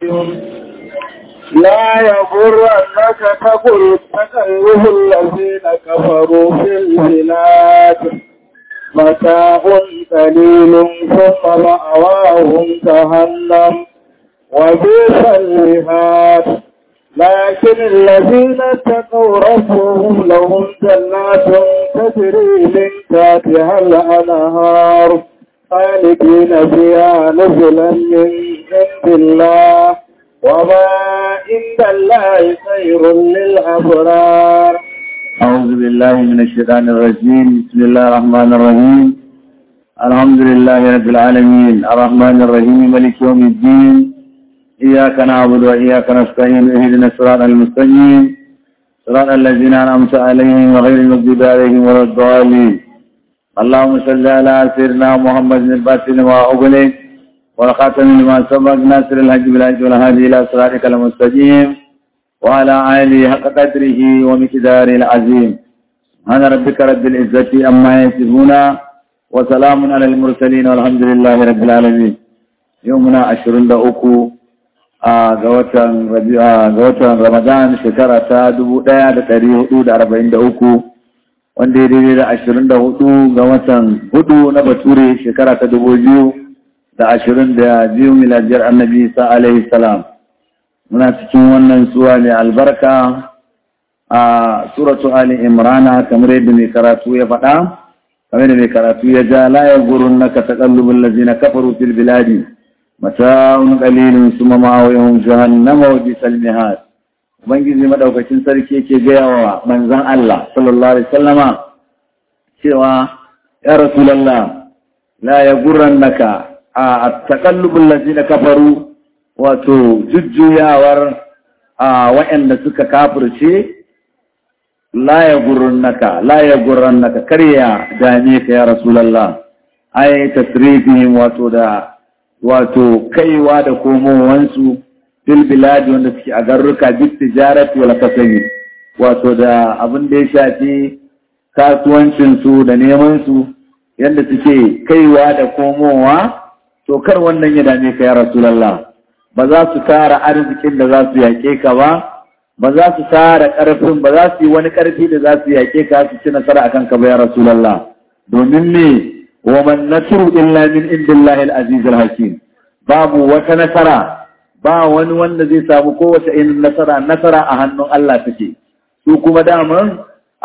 لا يغرنك تقل تقلب الذين كفروا في البلاد متاع قليل ثم مأواهم جهنم وبئس المهاد لكن الذين اتقوا ربهم لهم جنات تجري من تحتها الأنهار خالدين فيها نزلا من عند الله وما عند الله خير للأبرار أعوذ بالله من الشيطان الرجيم بسم الله الرحمن الرحيم الحمد لله رب العالمين الرحمن الرحيم ملك يوم الدين إياك نعبد وإياك نستعين اهدنا الصراط المستقيم صراط الذين أنعمت عليهم وغير المغضوب عليهم ولا الضالين اللهم صل على سيدنا محمد الفاتح لما أغلق والخاتم لما سبق ناصر الحج بالحج والهادي إلى صراطك المستقيم وعلى آله حق قدره ومقداره العظيم أنا ربك رب العزة أما يصفون وسلام على المرسلين والحمد لله رب العالمين يومنا عشرين دقوقو ga watan Ramadan shekara ta dubu ɗaya da ɗari hudu da arba'in da uku wanda ya daidai da ashirin da hudu ga watan hudu na bature shekara ta dubu biyu da ashirin da biyu miladiyar annabi sa alaihi salam muna cikin wannan suwa mai albarka a suratu ali imrana kamar yadda mai karatu ya faɗa kamar yadda mai karatu ya ja la ya gurun naka taqallubul ladzina kafaru fil biladi mata'un qalilun summa ma'awahum jahannam wa bisal mihad ubangiji madaukakin sarki yake gaya wa manzon Allah sallallahu alaihi wasallama cewa ya rasulullah la yaghurrannaka a taqallubul ladzina kafaru wato jujjuyawar a waɗanda suka kafirce la yaghurrannaka la yaghurrannaka karya dame ka ya rasulullah ai tasrifihim wato da wato kaiwa da komowansu fil biladi wanda suke a garruka bit tijarati wal kasami wato da abin da ya shafi kasuwancin su da neman su yadda suke kaiwa da komowa to kar wannan ya dame ka ya rasulullah ba za su tara arzikin da za su yake ka ba ba za su tara karfin ba za su yi wani karfi da za su yake ka su ci nasara akan ka ba ya rasulullah domin me wa man nasru illa min indillahi al-aziz al-hakim babu wata nasara ba wani wanda zai samu kowace irin nasara nasara a hannun Allah take su kuma daman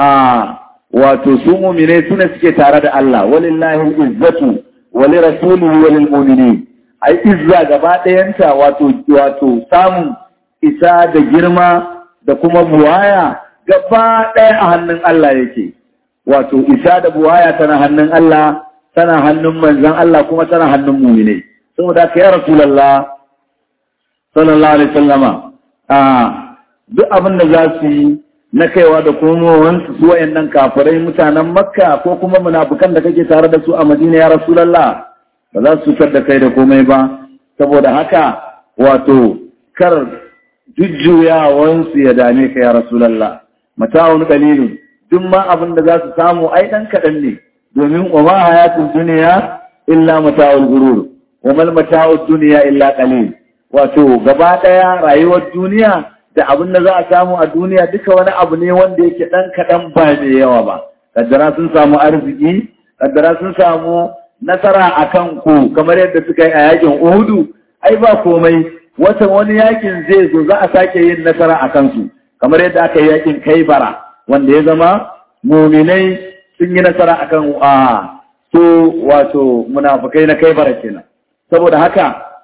a wato su mu'mine suna suke tare da Allah walillahi al-izzatu wa li rasulihi wa lil mu'minin ai izza gaba ɗayanta wato wato samun isa da girma da kuma buwaya gaba ɗaya a hannun Allah yake wato isa da buwaya tana hannun Allah tana hannun manzan Allah kuma tana hannun mumine saboda ka ya rasulullah sallallahu alaihi wasallama a duk abin da za su yi na kaiwa da komowar su wayannan kafirai mutanen makka ko kuma munafukan da kake tare da su a madina ya rasulullah ba za su cutar da kai da komai ba saboda haka wato kar jujjuyawansu ya dame ka ya rasulullah mata'un qalilun duk ma abin da za su samu ai dan kaɗan ne domin wa ma hayatun duniya illa mata'ul gurur wa mal mata'ud duniya illa qalil wato gaba daya rayuwar duniya da abin da za a samu a duniya duka wani abu ne wanda yake dan kadan ba mai yawa ba kaddara sun samu arziki kaddara sun samu nasara akan ku kamar yadda suka yi a yakin Uhudu ai ba komai wata wani yakin zai zo za a sake yin nasara akan su kamar yadda aka yi yakin Kaibara wanda ya zama muminai sun yi nasara akan a su wato munafukai na kai bara kenan saboda haka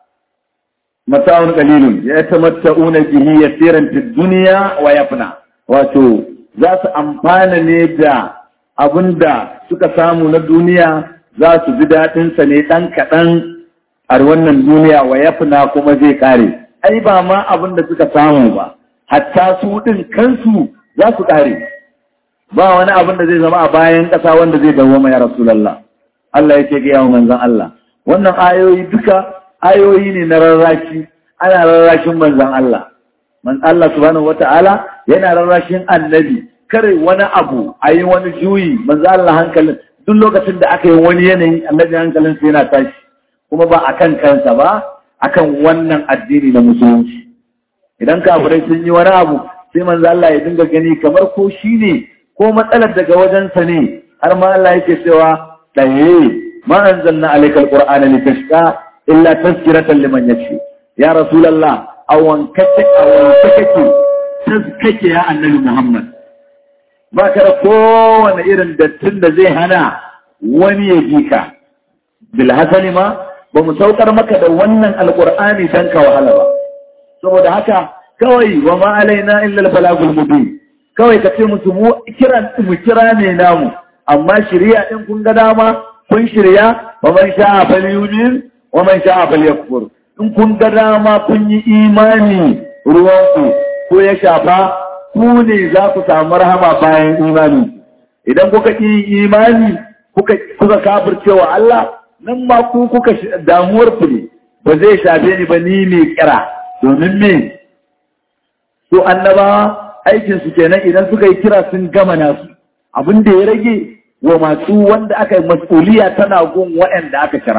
mata'un qalilun ya tamatta'una bihi yasiran fid dunya wa yafna wato za su amfana ne da abinda suka samu na duniya za su ji daɗin sa ne dan kaɗan a wannan duniya wa yafna kuma zai kare ai ba ma abinda suka samu ba hatta su din kansu za su kare ba wani abin da zai zama a bayan ƙasa wanda zai dawo mai Rasulallah. Allah yake ga yawon manzan Allah. Wannan ayoyi duka ayoyi ne na rarrashi, ana rarrashin manzan Allah. Man Allah subhanahu wata'ala yana rarrashin annabi, kare wani abu a yi wani juyi, manzan Allah hankalin, duk lokacin da aka yi wani yanayi annabi hankalin sai yana tashi. Kuma ba a kan kansa ba, akan wannan addini na musulunci idan kafirai sun yi wani abu sai manzo Allah ya dinga gani kamar ko shine ko matsalar daga wajensa ne har ma Allah yake cewa ɗaye ma anzalna alayka alqur'ana litashqa illa tazkiratan liman yakhsha ya rasulullah awan kace awan kake tazkake ya annabi Muhammad ba ka da kowane irin dattin da zai hana wani ya ji ka bil hasali ma ba mu saukar maka da wannan alqur'ani dan ka wahala ba saboda haka kawai wa ma alaina illa al-balagul mubin kawai ka ce musu mu kira mu kira ne namu amma shirya din kun ga dama kun shirya wa man sha'a falyumin wa man sha'a falyakfur in kun ga dama kun yi imani ruwan ku ko ya shafa ku ne za ku samu rahama bayan imani idan kuka yi imani kuka kuka kafircewa Allah nan ma ku kuka damuwar ku ne ba zai shafe ni ba ni mai kira domin me su annabawa aikinsu kenan idan suka yi kira sun gama nasu abin da ya rage wa masu wanda aka yi mas'uliya tana gun waɗanda aka kira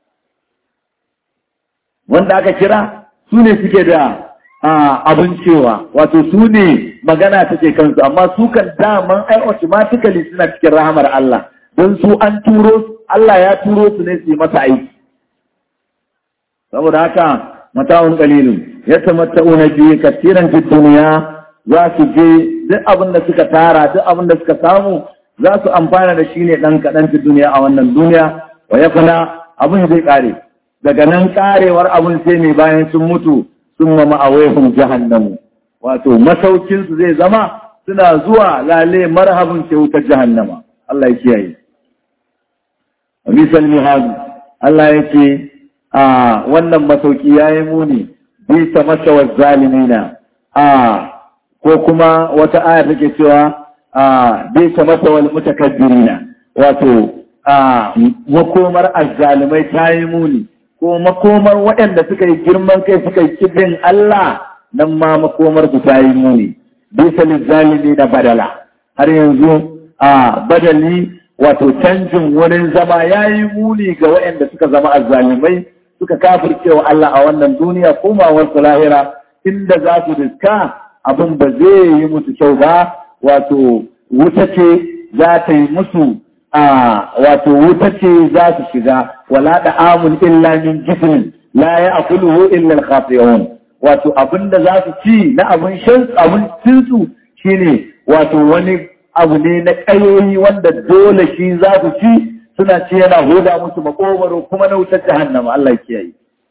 wanda aka kira su ne suke da abin cewa wato su ne magana take kansu amma su kan daman ai automatically suna cikin rahamar Allah don su an turo Allah ya turo su ne su yi masa aiki saboda haka mata'un qalilun yatamatta'una bi katiran fid dunya za su je duk abin da suka tara duk abin da suka samu za su amfana da shi ne dan kadan fi duniya a wannan duniya wa yakuna abin zai kare daga nan karewar abin sai ne bayan sun mutu sun ma ma'awaihum jahannamu wato masaukin su zai zama suna zuwa lale marhabin ce wutar jahannama Allah ya kiyaye Misal mihadu Allah ya ce a wannan masauki yayi muni bisa masa wa zalimina a ko kuma wata aya take cewa a bisa masa wal mutakabbirina wato a makomar azzalimai ta yi muni ko makomar waɗanda suka yi girman kai suka yi kibin Allah nan ma makomar su ta yi muni bisa lizzalimi na badala har yanzu a badali wato canjin wurin zama ya yi muni ga waɗanda suka zama azzalimai suka kafircewa Allah a wannan duniya komawar su lahira inda za su riska abin ba zai yi musu kyau ba wato wuta ce za ta yi musu a wato wuta ce za su shiga wala da amun illa min jifin la ya akuluhu illa al wato abinda za su ci na abin shan abin cinsu shine wato wani abu ne na kayoyi wanda dole shi za su ci suna ce yana hoda musu makogwaro kuma na wutar jahannama Allah ya kiyaye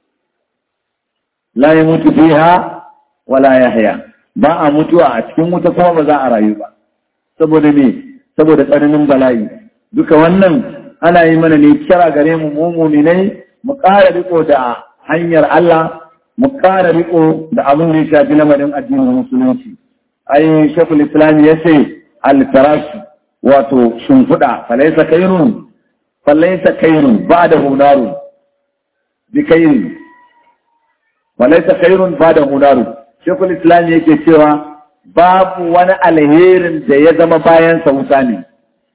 la yamutu fiha wala yahya ba a mutuwa a cikin wuta kuma ba za a rayu ba saboda me saboda tsananin bala'i duka wannan ana yi mana ne kira gare mu mu mu'minai mu ƙara riko da hanyar Allah mu ƙara riko da abin da ya shafi lamarin addinin musulunci ai shekul islam ya ce al-farash wato shimfiɗa falaisa kairun falaisa kairun ba da hunaru bi kairun falaisa kairun ba da hunaru shekul islam yake cewa babu wani alherin da ya zama bayan wuta ne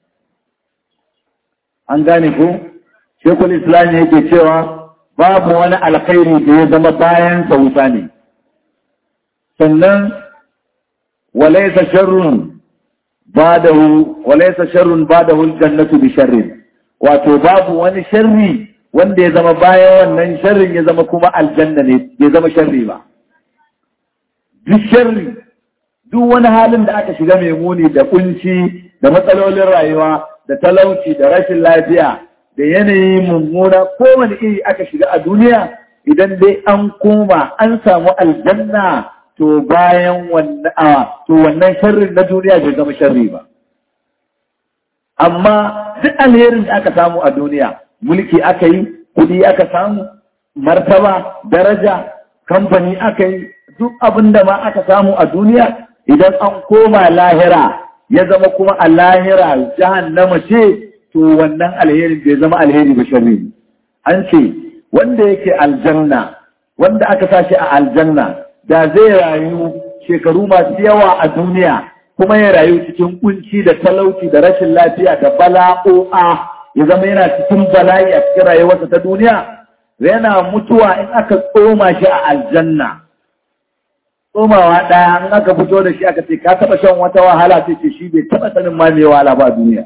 an gane ku shekul islam yake cewa babu wani alkhairi da ya zama bayan wuta ne sannan walaisa sharrun badahu walaisa sharrun badahu aljannatu bi sharrin wato babu wani sharri wanda ya zama bayan wannan sharrin ya zama kuma aljanna ne ya zama sharri ba duk sharri duk wani halin da aka shiga mai muni da kunci da matsalolin rayuwa da talauci da rashin lafiya da yanayi mummuna kowane iri aka shiga a duniya idan dai an koma an samu aljanna to bayan wannan to wannan sharrin na duniya bai zama sharri ba amma duk alherin da aka samu a duniya mulki aka yi kudi aka samu martaba daraja kamfani aka yi duk abin da ma aka samu a duniya idan an koma lahira ya zama kuma a lahira jahannama ce to wannan alherin bai zama alheri ba sharri an ce wanda yake aljanna wanda aka sashi a aljanna da zai rayu shekaru masu yawa a duniya kuma ya rayu cikin kunci da talauci da rashin lafiya da bala'o'a ya zama yana cikin bala'i a cikin rayuwarsa ta duniya yana mutuwa in aka tsoma shi a aljanna tsomawa ɗaya in aka fito da shi aka ce ka taɓa shan wata wahala sai ce shi bai taɓa sanin ma mai wahala ba a duniya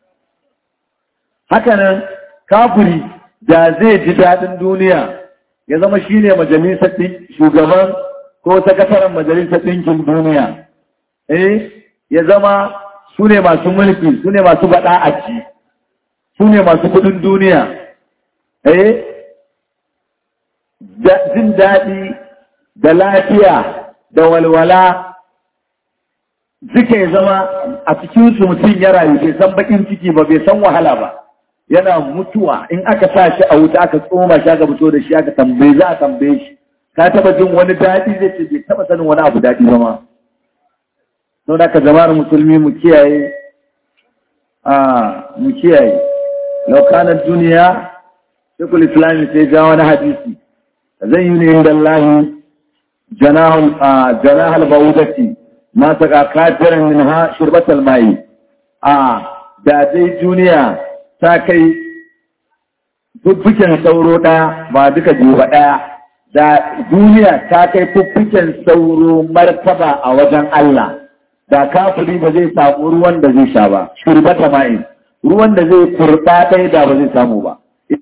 hakanan kafiri da zai ji daɗin duniya ya zama shi ne majalisar shugaban ko sakataren majalisar ɗinkin duniya eh ya zama su ne masu mulki su ne masu baɗa a ci su ne masu kudin duniya eh jin daɗi da lafiya da walwala duka ya zama a cikinsu mutum ya rayu bai san bakin ciki ba bai san wahala ba yana mutuwa in aka sa shi a wuta aka tsoma shi aka fito da shi aka tambaye za a tambaye shi ka taba jin wani daɗi zai ce bai taba sanin wani abu daɗi ba ma don haka jama'ar musulmi mu kiyaye a mu kiyaye laukanar duniya shekul islami sai ja wani hadisi zan yi ne inda Allah janahal ba'udati ma saka kafirin min ha shirbatal mai a da dai duniya ta kai fuffuken sauro ɗaya ba duka biyu ba ɗaya da duniya ta kai fuffuken sauro martaba a wajen Allah da kafiri ba zai samu ruwan da zai sha ba shurbata ma'in ruwan da zai kurɓa ɗaya da ba zai samu ba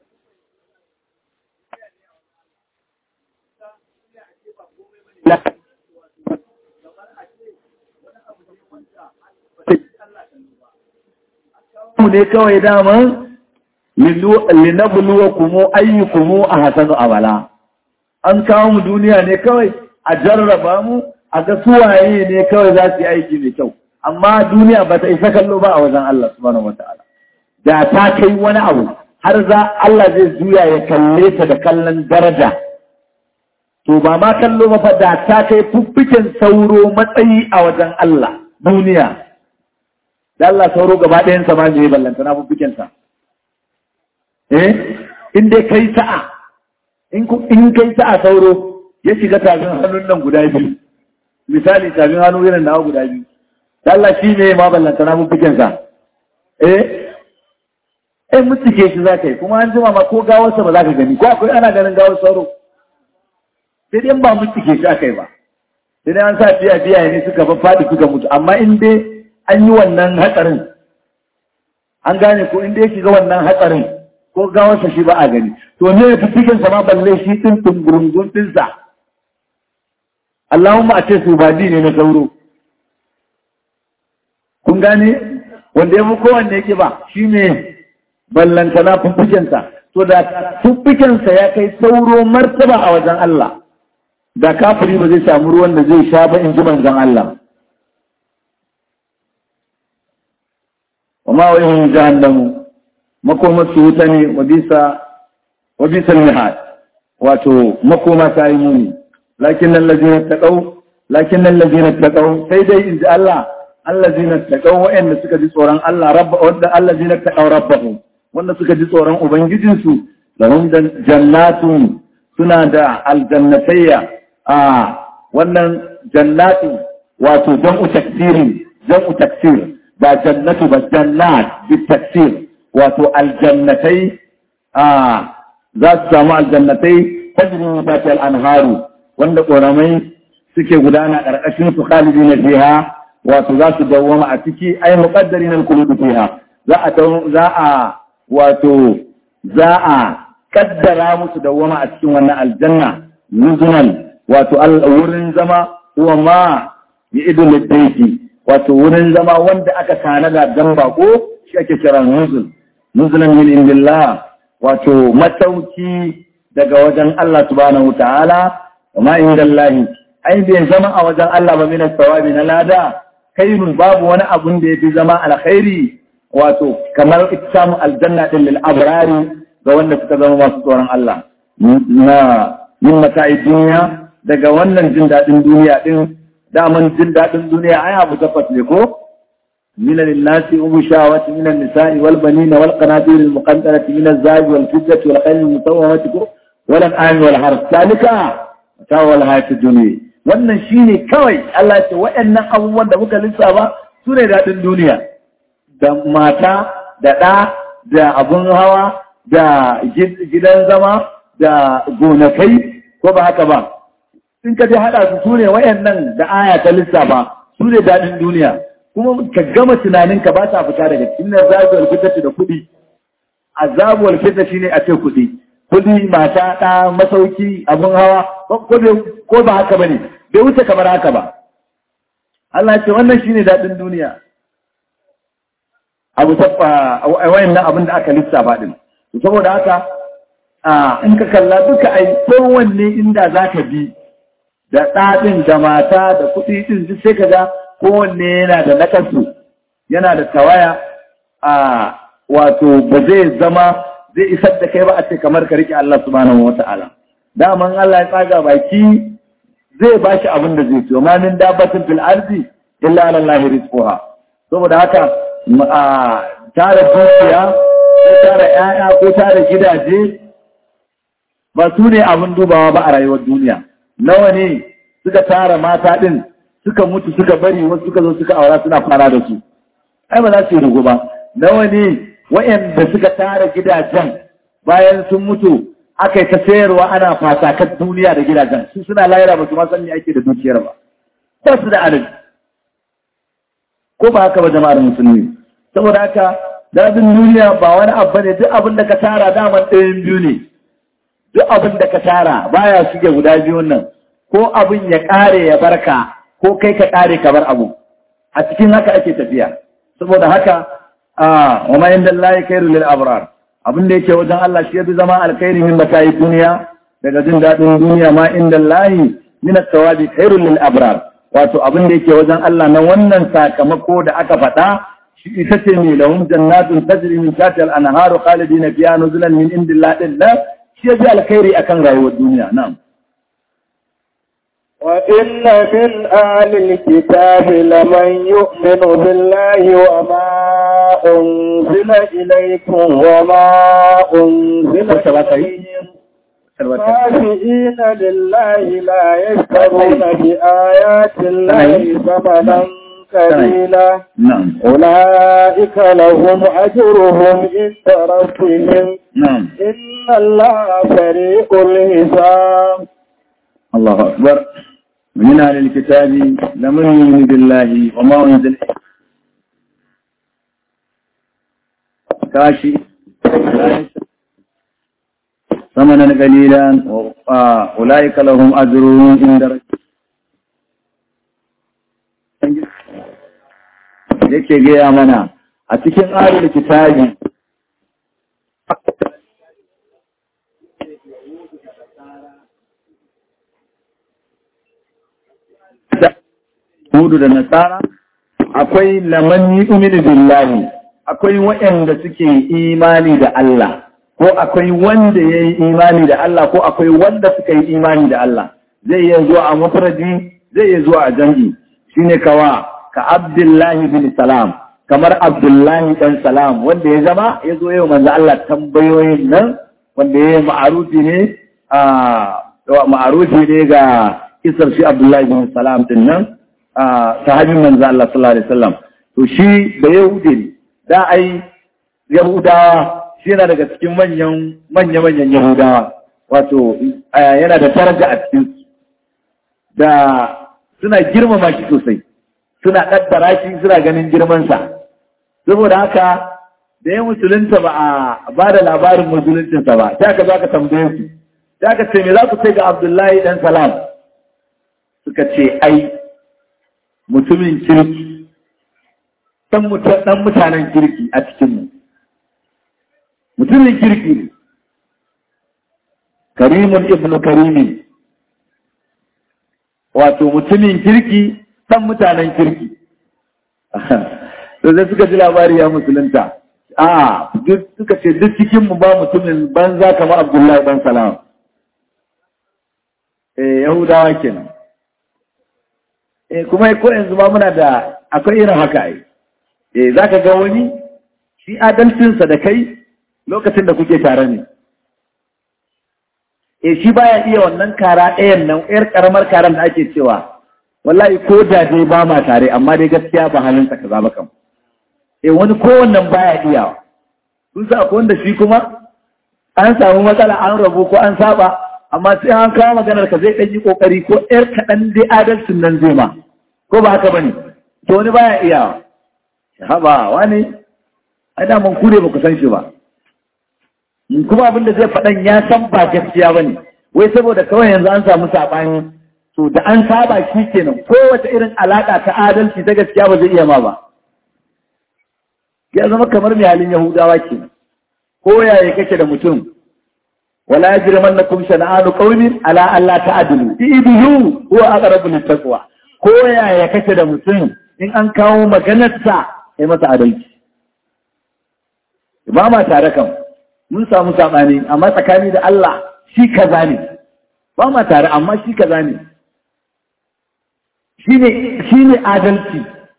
ne kawai daman linabluwa kumu ayyukumu a hasanu abala an kawo mu duniya ne kawai a jarraba mu a ga suwaye ne kawai za su yi aiki mai kyau amma duniya ba ta isa kallo ba a wajen Allah subhanahu wata'ala da ta kai wani abu har za Allah zai juya ya kalle ta da kallon daraja to ba ma kallo ba fa da ta kai fuffiken sauro matsayi a wajen Allah duniya da Allah sauro gaba ɗayan sa ma ne ballanta na fuffiken sa eh in dai kai sa'a in in kai sa'a sauro ya shiga tafin hannun nan guda biyu misali tafin hannu irin nawa guda biyu da Allah shi ne ma ballanta na fuffiken sa eh eh mutuke shi za ka yi kuma an jima ma ko gawarsa ba za ka gani ko akwai ana ganin gawar sauro sai dai ba mutuke shi aka yi ba sai dai an sa biya biya ne suka faɗi suka mutu amma in dai an yi wannan hatsarin an gane ko in dai shiga wannan hatsarin ko gawarsa shi ba a gani to ne ya fi cikin sama balle shi ɗin tungurungun ɗinsa Allahumma a ce su badi ne na sauro kun gane wanda ya fi kowanne yake ba shi ne ballantana fuffukensa to da fuffukensa ya kai sauro martaba a wajen Allah da kafiri ba zai samu ruwan da zai sha ba in ji manzon Allah وما ويهم جهنم مكومة سوتني وبيسا وبيسا المحاد واتو مكومة تايموني لكن الذين اتقوا لكن الذين اتقوا سيدي إن الله الذين اتقوا وإن سكت صوران الله رب الذين اتقوا ربهم وإن سكت صوران أبنجدنسو لهم جنات سنة الجنتية آه وإن جنات واتو جمع تكسير جمع تكسير ba jannatu ba jannat bitaksir wato aljannatai a za su samu aljannatai tajrin batal anharu wanda ƙoramai suke gudana ƙarƙashin su khalidi na fiha wato za su dawwama a ciki ai muqaddari na kuludu fiha za a za a wato za a kaddara musu dawwama a cikin wannan aljanna nuzunan wato wurin zama huwa ma ya idul liddaiki wato wurin zama wanda aka tanada dan bako shi ake kira nuzul nuzulan min indillah wato matauki daga wajen Allah subhanahu ta'ala kuma indallahi ai bai zama a wajen Allah ba min sawabi na lada khairun babu wani abun da yafi zama alkhairi wato kamar samu aljanna din lil abrari ga wanda suka zama masu tsoron Allah na yin mata'i duniya daga wannan jin daɗin duniya din daman jin daɗin duniya ai abu tabbas ne ko من الناس وبشاوة من النساء والبنين والقناطير المقنطرة من الزاج والفجة والخيل المسومة والأنعام والحرث ذلك متاع الحياة الدنيا wannan shine kawai Allah ya ce waɗannan abubuwan da muka lissafa su ne daɗin duniya da mata da ɗa da abun hawa da gidan zama da gonakai ko ba haka ba in ka je haɗa su su ne wayannan da aya ta lissafa su ne daɗin duniya kuma ka gama tunaninka ba ta fita daga cikin zabuwar fitati da kuɗi azabuwar fitati shine a ce kuɗi kuɗi mata ɗa masauki abun hawa ko ba haka ba ne bai wuce kamar haka ba Allah ce wannan shine daɗin duniya abu tabba wayannan abin da aka lissafa din saboda haka in ka kalla duka ai kowanne inda zaka bi da ɗaɗin da mata da kuɗi ɗin duk sai ka ga kowanne yana da nakasu yana da tawaya a wato ba zai zama zai isar da kai ba a ce kamar ka riƙe Allah subhanahu wata'ala daman Allah ya tsaga baki zai ba shi abin da zai ciyo ma min dabbatin fil ardi illa ala Allah rizquha saboda haka a tara dukiya ko tara ƴaƴa ko tara gidaje ba su ne abin dubawa ba a rayuwar duniya nawa ne suka tara mata ɗin suka mutu suka bari wasu suka zo suka aura suna fara da su ai ba za su yi rugu ba nawa ne wa'anda suka tara gidajen bayan sun mutu aka yi ta sayarwa ana fasakan duniya da gidajen su suna layara ba su ma san me ake da dukiyar ba ba su da adalci ko ba haka ba jama'ar musulmi saboda haka dadin duniya ba wani abu ne duk abin da ka tara daman ɗayan biyu ne duk abin da ka tara baya shige guda biyun nan ko abin ya ƙare ya barka ko kai ka ƙare ka bar abu a cikin haka ake tafiya saboda haka a wa ma inda Allah khairu lil abrar abin da yake wajen Allah shi yafi zama alkhairi min matayi duniya daga jin daɗin duniya ma inda Allah min at-tawabi khairu lil abrar wato abin da yake wajen Allah na wannan sakamako da aka faɗa shi ita ce mai lahum jannatun tajri min tahtiha al-anharu khalidina fiha nuzulan min indillahi shi yafi alkhairi akan rayuwar duniya na'am وإن من أهل الكتاب لمن يؤمن بالله وما أنزل إليكم وما أنزل إليهم خاشئين لله لا يشترون بآيات الله ثمنا قليلا أولئك لهم أجرهم عند ربهم إن الله فريق الحساب الله أكبر من أهل الكتاب لمن يؤمن بالله وما أنزل كاشي ثمنا قليلا أولئك لهم أجرهم عند yake gaya mana a cikin ahlul kitabi Hudu da Nasara, akwai laman yi umini billahi, akwai waɗanda suke imani da Allah, ko akwai wanda ya yi imani da Allah, ko akwai wanda suka yi imani da Allah. Zai iya zuwa a mafaraji, zai iya zuwa a jangi, shi ne kawa, ka Abdullahi bin Salam, kamar Abdullahi ɗan Salam, wanda ya zama ya zo yau manzo Allah tambayoyin nan, wanda ya yi ma'arufi ne, ma'arufi ne ga kisar shi Abdullahi bin Salam din nan, sahabin manzo Allah sallallahu alaihi wasallam to shi da Yahudi ne da ai Yahudawa shi yana daga cikin manyan manya manyan Yahudawa wato yana da daraja a cikin da suna girmama shi sosai suna kaddara shi suna ganin girman sa saboda haka da ya musulunta ba a ba da labarin musuluncinsa ba ta ka za ka tambaye su ta ka ce me za ku ce ga Abdullahi dan Salam suka ce ai mutumin kirki ɗan mutanen kirki a cikinmu mutumin kirki ne karimun ibnu karimin wato mutumin kirki ɗan mutanen kirki sai suka ji labari ya musulunta a suka ce duk cikinmu ba mutumin banza kamar abdullahi ɗan salam eh yahudawa kenan kuma ko yanzu ma muna da akwai irin haka ai eh zaka ga wani shi adalcinsa da kai lokacin da kuke tare ne eh shi baya iya wannan kara ɗayan nan ƴar karamar karan da ake cewa wallahi ko da dai ba ma tare amma dai gaskiya ba halin sa kaza ba kam eh wani ko wannan baya iya kun sa akwai wanda shi kuma an samu matsala an rabu ko an saba amma sai an kawo maganar ka zai ɗan yi ƙoƙari ko ƴar kaɗan dai adalcin nan zai ma ko ba haka bane to wani baya iya haba wani ai da mun kure ba ku san shi ba kuma abin da zai faɗan ya san ba gaskiya ba ne wai saboda kawai yanzu an samu saɓani to da an saba shi kenan kowace irin alaƙa ta adalci ta gaskiya ba zai iya ma ba ya zama kamar mai halin yahudawa ke ko yaya kake da mutum wala yajrimannakum shana'anu qaumin ala alla ta'dilu idilu huwa aqrabu littaqwa ko yaya kake da mutum in an kawo maganarsa sai masa adalci ba ma tare kan mun samu saɓani amma tsakani da Allah shi kaza ne ba ma tare amma shi kaza ne shi ne adalci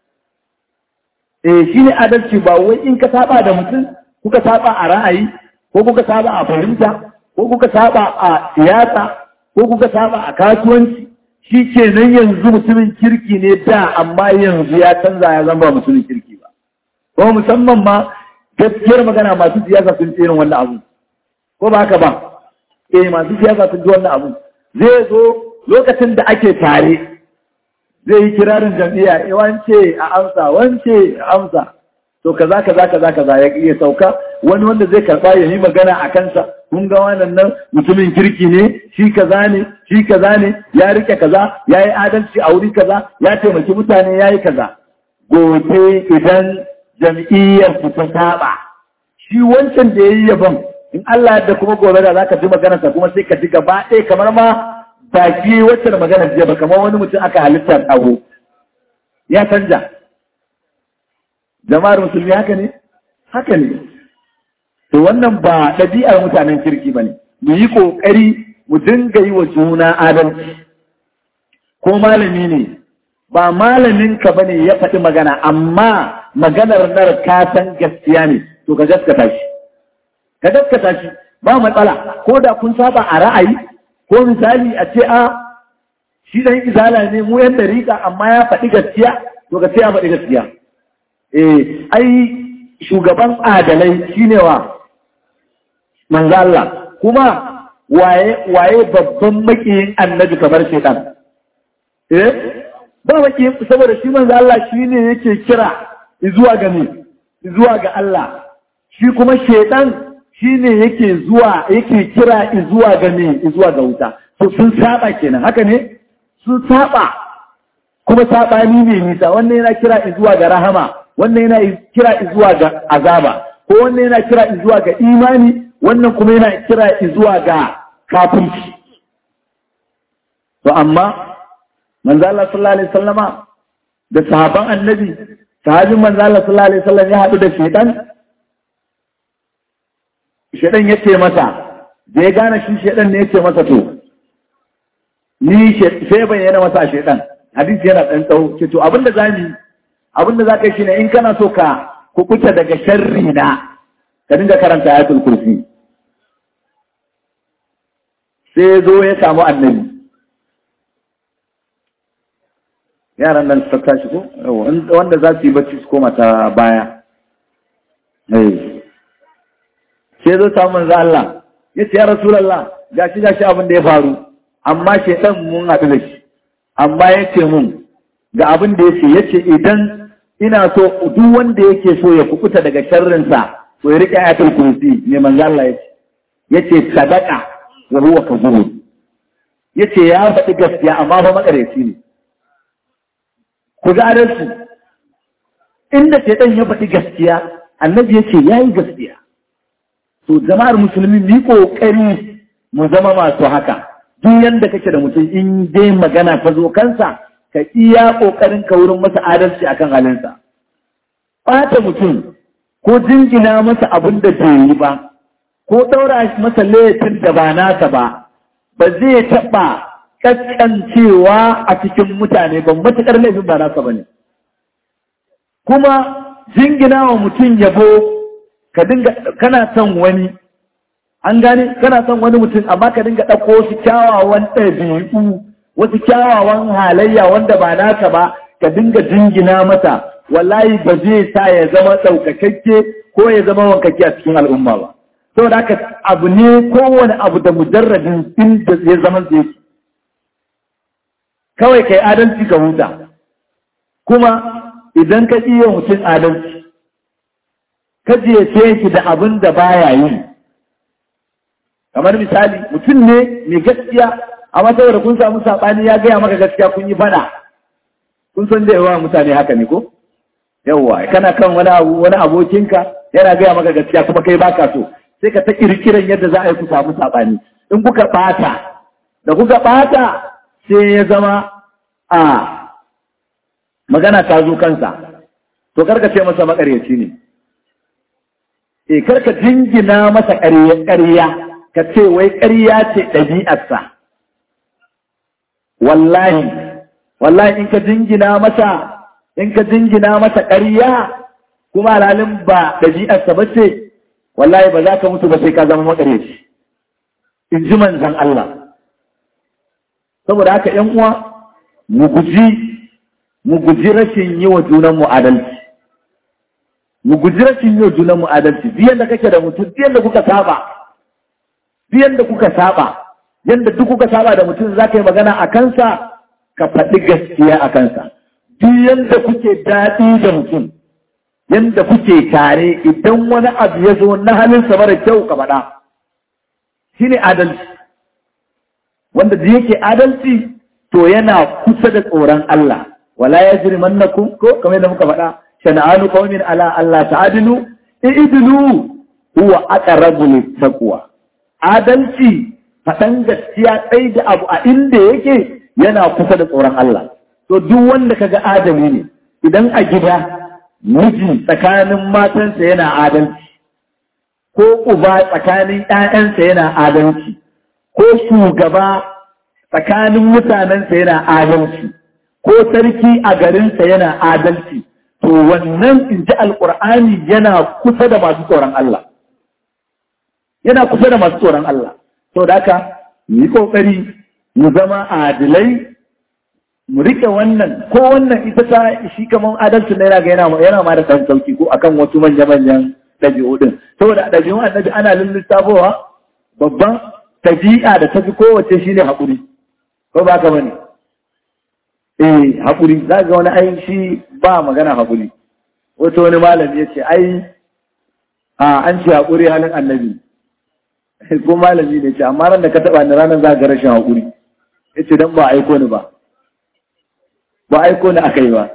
eh shi ne adalci ba wai in ka saba da mutum kuka saba a ra'ayi ko kuka saba a fahimta ko kuka saba a siyasa ko kuka saba a kasuwanci shi ke nan yanzu mutumin kirki ne da amma yanzu ya canza ya zama mutumin kirki ba ko musamman ma gaskiyar magana masu siyasa sun ce irin wannan abu ko ba haka ba eh masu siyasa sun ji wannan abu zai zo lokacin da ake tare zai yi kirarin jam'iyya eh wance a amsa wance a amsa to kaza kaza kaza kaza ya iya sauka wani wanda zai karba ya yi magana a kansa kun ga wannan nan mutumin kirki ne shi kaza ne shi kaza ne ya rike kaza ya yi adalci a wuri kaza ya taimaki mutane ya yi kaza gobe idan jam'iyyar su ta saba shi wancan da ya yi yabon in Allah da kuma gobe da za ka ji maganarsa kuma sai ka ji gaba ɗaya kamar ma baki wacce da maganar jiya ba kamar wani mutum aka halitta tsago ya canja jama'ar musulmi haka ne haka ne to wannan ba ɗabi'ar mutanen kirki ba ne mu yi ƙoƙari mu dinga yi wa juna adalci ko malami ne ba malaminka ba ne ya faɗi magana amma maganar nar ka san gaskiya ne to ka gaskata shi ka gaskata shi ba matsala ko da kun saba a ra'ayi ko misali a ce a shi dan izala ne mu yan dariƙa amma ya faɗi gaskiya to ka ce ya faɗi gaskiya eh ai shugaban adalai shine wa manzo Allah kuma waye waye babban makiyin annabi kamar shaitan eh ba makiyin saboda shi manzo Allah shine yake kira zuwa ga ne zuwa ga Allah shi kuma shaitan shine yake zuwa yake kira zuwa ga ne zuwa ga wuta to sun saba kenan haka ne sun saba kuma sabani ne nisa wannan yana kira zuwa ga rahama wannan yana kira zuwa ga azaba ko wannan yana kira zuwa ga imani wannan kuma yana kira zuwa ga kafirci to amma manzo Allah sallallahu alaihi wasallama da sahaban annabi sahabin manzo Allah sallallahu alaihi wasallam ya hadu da shedan shedan yace masa da ya gane shi shedan ne yace masa to ni sai bayyana masa shedan hadisi yana dan tsawo ce to abinda zamu abinda zaka yi shine in kana so ka kukuta daga sharri na ka dinga karanta ayatul kursi sai zo ya samu annabi yaran nan su tashi ko wanda za su yi bacci su koma ta baya sai zo samu manzo Allah ya ce ya rasulallah gashi gashi abin da ya faru amma shaitan mun haɗu da shi amma ya ce mun ga abin da ya ce ya ce idan ina so duk wanda yake so ya kukuta daga sharrinsa to ya riƙe ayatul kursi ne manzo Allah ya ce ya ce sadaka wa huwa kazubun ya ce ya faɗi gaskiya amma fa makareci ne ku ga adalci inda shaitan ya faɗi gaskiya annabi ya ce ya yi gaskiya to jama'ar musulmi mu yi ƙoƙari mu zama masu haka duk yanda kake da mutum in dai magana ta zo kansa ka iya ƙoƙarin ka wurin masa adalci akan halinsa ɓata mutum ko jingina masa abin da bai yi ba ko ɗaura masa laifin da ba nasa ba ba zai taɓa ƙasƙancewa a cikin mutane ba matuƙar laifin ba nasa ba ne kuma jingina wa mutum yabo ka dinga kana son wani an gane kana son wani mutum amma ka dinga ɗauko wasu kyawawan ɗabi'u wasu kyawawan halayya wanda ba naka ba ka dinga jingina mata wallahi ba zai sa ya zama ɗaukakakke ko ya zama wankakke a cikin al'umma ba saboda haka abu ne kowane abu da mujarradin inda ya zama zai kawai kai adalci ka huta kuma idan ka iya mutum adalci ka je shi da abin da baya yi kamar misali mutum ne mai gaskiya amma saboda kun samu saɓani ya gaya maka gaskiya kun yi fada kun san da yawa mutane haka ne ko yawwa kana kan wani abu wani abokinka yana gaya maka gaskiya kuma kai baka so sai ka ta kirkiran yadda za a yi ku samu saɓani in kuka ɓata da kuka ɓata sai ya zama a magana ta zo kansa to karka ce masa makaryaci ne e karka jingina masa ƙarya ka ce wai ƙarya ce ɗabi'arsa wallahi wallahi in ka jingina masa in ka jingina masa ƙarya kuma alhalin ba ɗabi'arsa ba ce wallahi ba za ka mutu ba sai ka zama makaryaci in ji manzan Allah saboda haka ‘yan uwa mu guji mu guji rashin yi wa junanmu adalci mu guji rashin yi wa junanmu adalci biyan da kake da mutum biyan da kuka saba biyan da kuka saba yadda duk kuka saba da mutum za ka yi magana a kansa ka faɗi gaskiya a kansa biyan da kuke daɗi da mutum yadda kuke tare idan wani abu ya zo na halinsa mara kyau ka faɗa shi ne adalci wanda da yake adalci to yana kusa da tsoron Allah wala ya jiri mannakum ko kamar yadda muka faɗa shana'anu qaumin ala Allah ta'adilu i'dilu huwa aqrabu littaqwa adalci faɗan gaskiya tsaye da abu a inda yake yana kusa da tsoron Allah to duk wanda kaga adali ne idan a gida miji tsakanin matansa yana adalci ko uba tsakanin ‘ya'yansa yana adalci, ko shugaba tsakanin mutanensa yana adalci, ko sarki a garinsa yana adalci, to wannan in ji alƙur'ani yana kusa da masu tsoron Allah. Yana kusa da masu tsoron Allah. Sau da haka, yi ƙoƙari mu zama adilai, mu riƙe wannan, ko wannan ita ta shi kamar adalcin na yana ma da ɗan sauki ko akan wasu manya-manyan ɗabi'u ɗin saboda ɗabi'un annabi ana lissafowa babban ɗabi'a da tafi kowace shine haƙuri ko ba ka bane eh haƙuri za ga wani ai shi ba magana haƙuri wato wani malami ya ce ai a an ce haƙuri halin annabi ko malami ne ce amma ran da ka taɓa ni ranar za ga rashin haƙuri ya ce don ba aiko ni ba ba aiko ni aka yi ba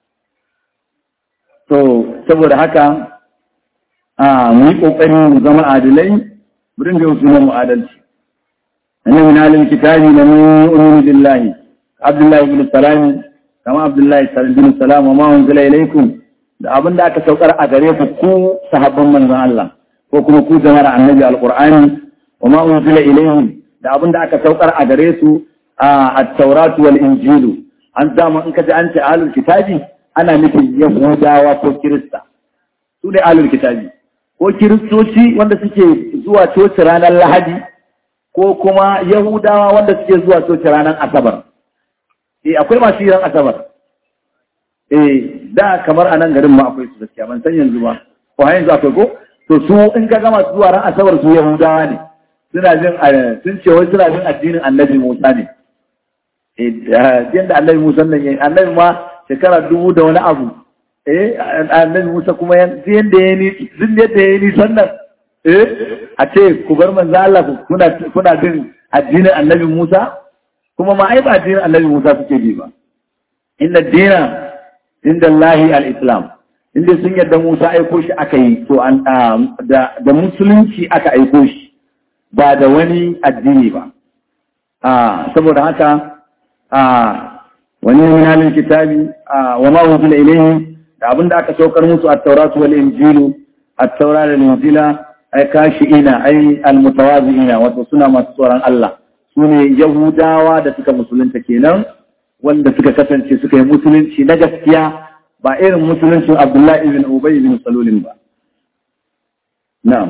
to saboda haka a mu yi ƙoƙari mu zama adalai mu dinga yau sunan mu adalci annabi min alil kitabi la man yu'minu billahi abdullahi ibn salam kama abdullahi ibn salam wa ma unzila ilaykum da abin da aka saukar a gare ku ku sahabban manzon Allah ko kuma ku jama'ar annabi alqur'ani wa ma unzila ilayhim da abin da aka saukar a gare su a at-taurat wal injilu an zama in ka ji an ce ahlul kitabi ana nufin yahudawa ko kirista su ne ahlul kitabi ko kiristoci wanda suke zuwa coci ranar lahadi ko kuma yahudawa wanda suke zuwa coci ranar asabar eh akwai masu yin asabar eh da kamar a nan garin ma akwai su gaskiya ban san yanzu ba ko har yanzu akwai ko to su in ka gama zuwa ran asabar su yahudawa ne suna jin sun ce wai suna jin addinin annabi musa ne eh yanda annabi musa nan yayi annabi ma shekara dubu da wani abu eh annabi Musa kuma yanda ya ni din yadda ya ni sannan eh a ce ku bar manzo Allah kuna kuna bin addinin annabi Musa kuma ma ai ba addinin annabi Musa suke bi ba inna dina inda Allahi al-Islam inda sun yadda Musa aiko shi aka yi to an da da musulunci aka aiko shi ba da wani addini ba a saboda haka a wani min halin kitabi wa ma unzila ilayhi da abin da aka saukar musu a tauratu wal injilu a taura da injila ai kashi ina ai almutawazi'ina wato suna masu tsoron Allah su ne yahudawa da suka musulunta kenan wanda suka kasance suka yi musulunci na gaskiya ba irin musuluncin Abdullahi ibn Ubay ibn Salulin ba na'am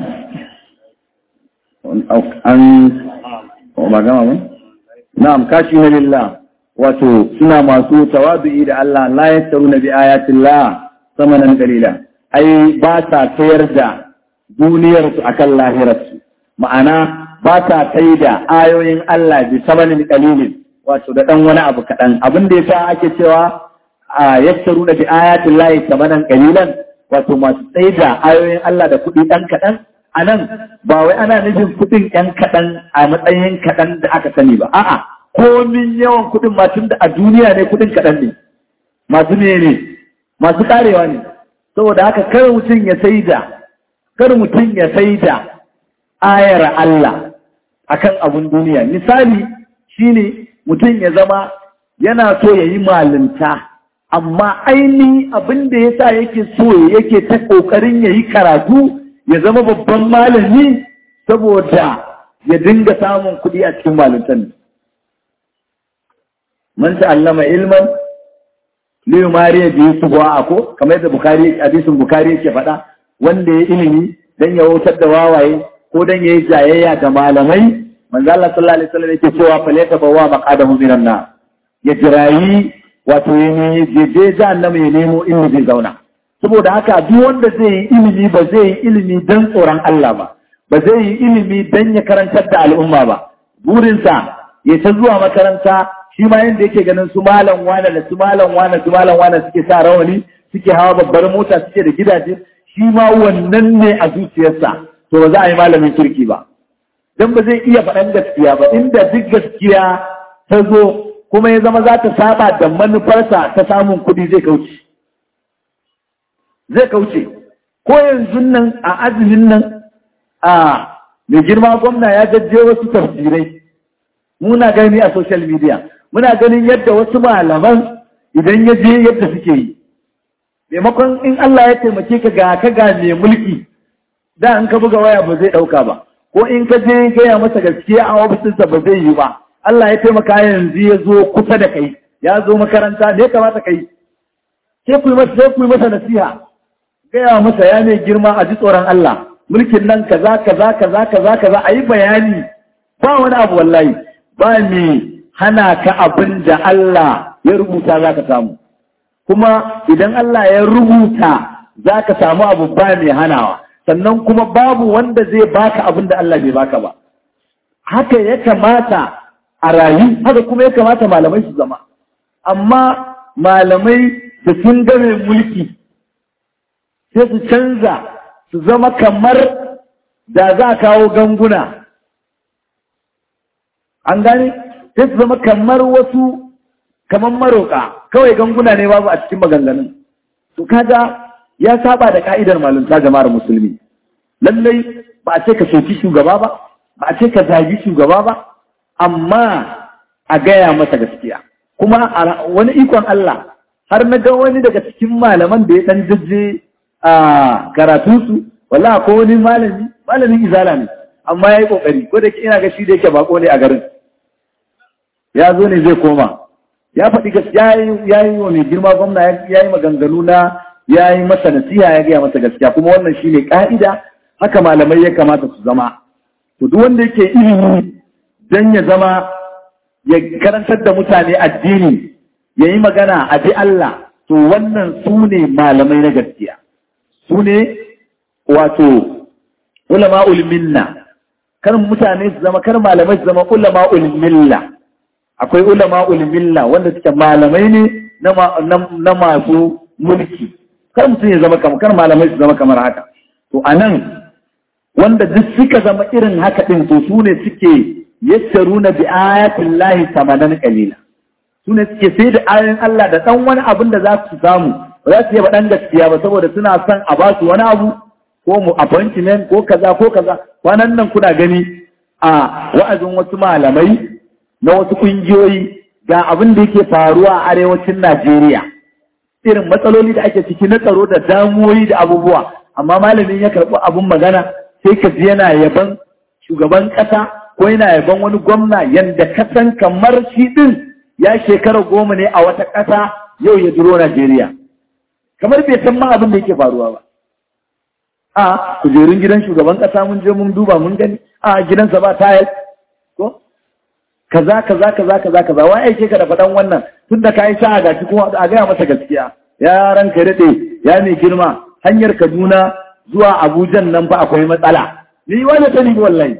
an ba gama ba na'am kashi na lillah wato suna masu tawadu'i da Allah la yastaru bi ayatillah samanan qalila ai ba sa sayar da duniyarsu akan lahirarsu ma'ana ba ta kai da ayoyin Allah bi samanin kalilin wato da ɗan wani abu kaɗan abin da yasa ake cewa a yassaru da bi ayatin lahi samanan kalilan wato masu tsaye da ayoyin Allah da kuɗi ɗan kaɗan a nan ba wai ana nufin kuɗin ɗan kaɗan a matsayin kaɗan da aka sani ba a'a komin yawan kuɗin ma tun da a duniya ne kuɗin kaɗan ne masu ne ne masu karewa ne saboda haka kar mutum ya sai da kar mutum ya sai da ayar Allah akan abun duniya misali shine mutum ya zama yana so ya yi malinta amma aini abin da ya sa yake so yake ta ƙoƙarin ya yi karatu ya zama babban malami saboda ya dinga samun kuɗi a cikin malintan man ta'allama ilman liyu mariya biyu su a ko kamar yadda bukari hadisin bukari yake faɗa wanda ya ilimi dan ya wautar da wawaye ko dan ya yi jayayya da malamai manzo Allah sallallahu alaihi wasallam yake cewa fa laysa bawa maqadahu minan nar ya jirayi wato ya ne je je jahannama ya nemo inda zai zauna saboda haka duk wanda zai yi ilimi ba zai yi ilimi dan tsoron Allah ba ba zai yi ilimi dan ya karantar da al'umma ba burinsa ya ta zuwa makaranta shi ma yanda yake ganin su malam wane da su malam wane su malam wane suke sa rawani suke hawa babbar mota suke da gidaje shi ma wannan ne a zuciyarsa to ba za a yi malamin kirki ba don ba zai iya faɗan gaskiya ba inda duk gaskiya ta zo kuma ya zama za ta saba da manufarsa ta samun kuɗi zai kauce zai kauce ko yanzu nan a azumin nan a mai girma gwamna ya jajje wasu tafsirai muna gani a social media muna ganin yadda wasu malaman idan ya je yadda suke yi maimakon in Allah ya taimake ka ga ka ga mai mulki da in ka buga waya ba zai ɗauka ba ko in ka je gaya masa gaskiya a ofisinsa ba zai yi ba Allah ya taimaka yanzu ya zo kusa da kai ya zo makaranta ne kamata kai sai ku yi masa sai ku yi masa nasiha gaya masa ya ne girma a ji tsoron Allah mulkin nan kaza kaza kaza kaza kaza a yi bayani ba wani abu wallahi ba me hana ka abin da Allah ya rubuta za ka samu kuma idan Allah ya rubuta za ka samu abu ba mai hanawa sannan kuma babu wanda zai baka abin da Allah bai baka ba haka ya kamata a rayu haka kuma ya kamata malamai su zama amma malamai da sun game mulki sai su canza su zama kamar da za a kawo ganguna an gane sai su zama kamar wasu kamar maroka kawai ganguna ne babu a cikin maganganun to kaga ya saba da ka'idar malunta jama'ar musulmi lallai ba a ce ka soki shugaba ba ba a ce ka zagi shugaba ba amma a gaya masa gaskiya kuma wani ikon Allah har na ga wani daga cikin malaman da ya dan jajje a karatunsu wala ko wani malami malamin izala ne amma ya yi kokari ko da ina ga shi da yake bako ne a garin ya zo ne zai koma ya faɗi gaskiya ya yi wa mai girma gwamna ya yi maganganu na ya yi masa nasiha ya gaya masa gaskiya kuma wannan shine ka'ida haka malamai ya kamata su zama to duk wanda yake ilimi dan ya zama ya karantar da mutane addini ya yi magana a bi Allah to wannan su ne malamai na gaskiya su ne wato ulama ulminna kar mutane su zama kar malamai su zama ulama ulmilla akwai ulama ulmilla wanda suke malamai ne na masu mulki kar mutum ya zama kamar kar malamai su zama kamar haka to anan wanda duk suka zama irin haka din to su ne suke yassaruna bi ayatin lahi samanan qalila su ne suke sai da ayoyin Allah da dan wani abin da za su samu ba za su yi dan gaskiya ba saboda suna son a ba su wani abu ko mu appointment ko kaza ko kaza kwanan nan kuna gani a wa'azin wasu malamai na wasu kungiyoyi ga abin da yake faruwa a arewacin Najeriya irin matsaloli da ake ciki na tsaro da damuwoyi da abubuwa amma malamin ya karɓi abin magana sai ka ji yana yaban shugaban ƙasa ko yana yaban wani gwamna yanda kasan kamar shi ɗin ya shekara goma ne a wata ƙasa yau ya duro Najeriya kamar bai san ma abin da yake faruwa ba a kujerun gidan shugaban ƙasa mun je mun duba mun gani a gidansa ba tayar ko kaza kaza kaza kaza kaza wai aike ka da faɗan wannan tun da ka yi sa'a gashi kuma a gaya masa gaskiya ya ranka daɗe ya mai girma hanyar Kaduna zuwa Abuja nan fa akwai matsala ni wani sani wallahi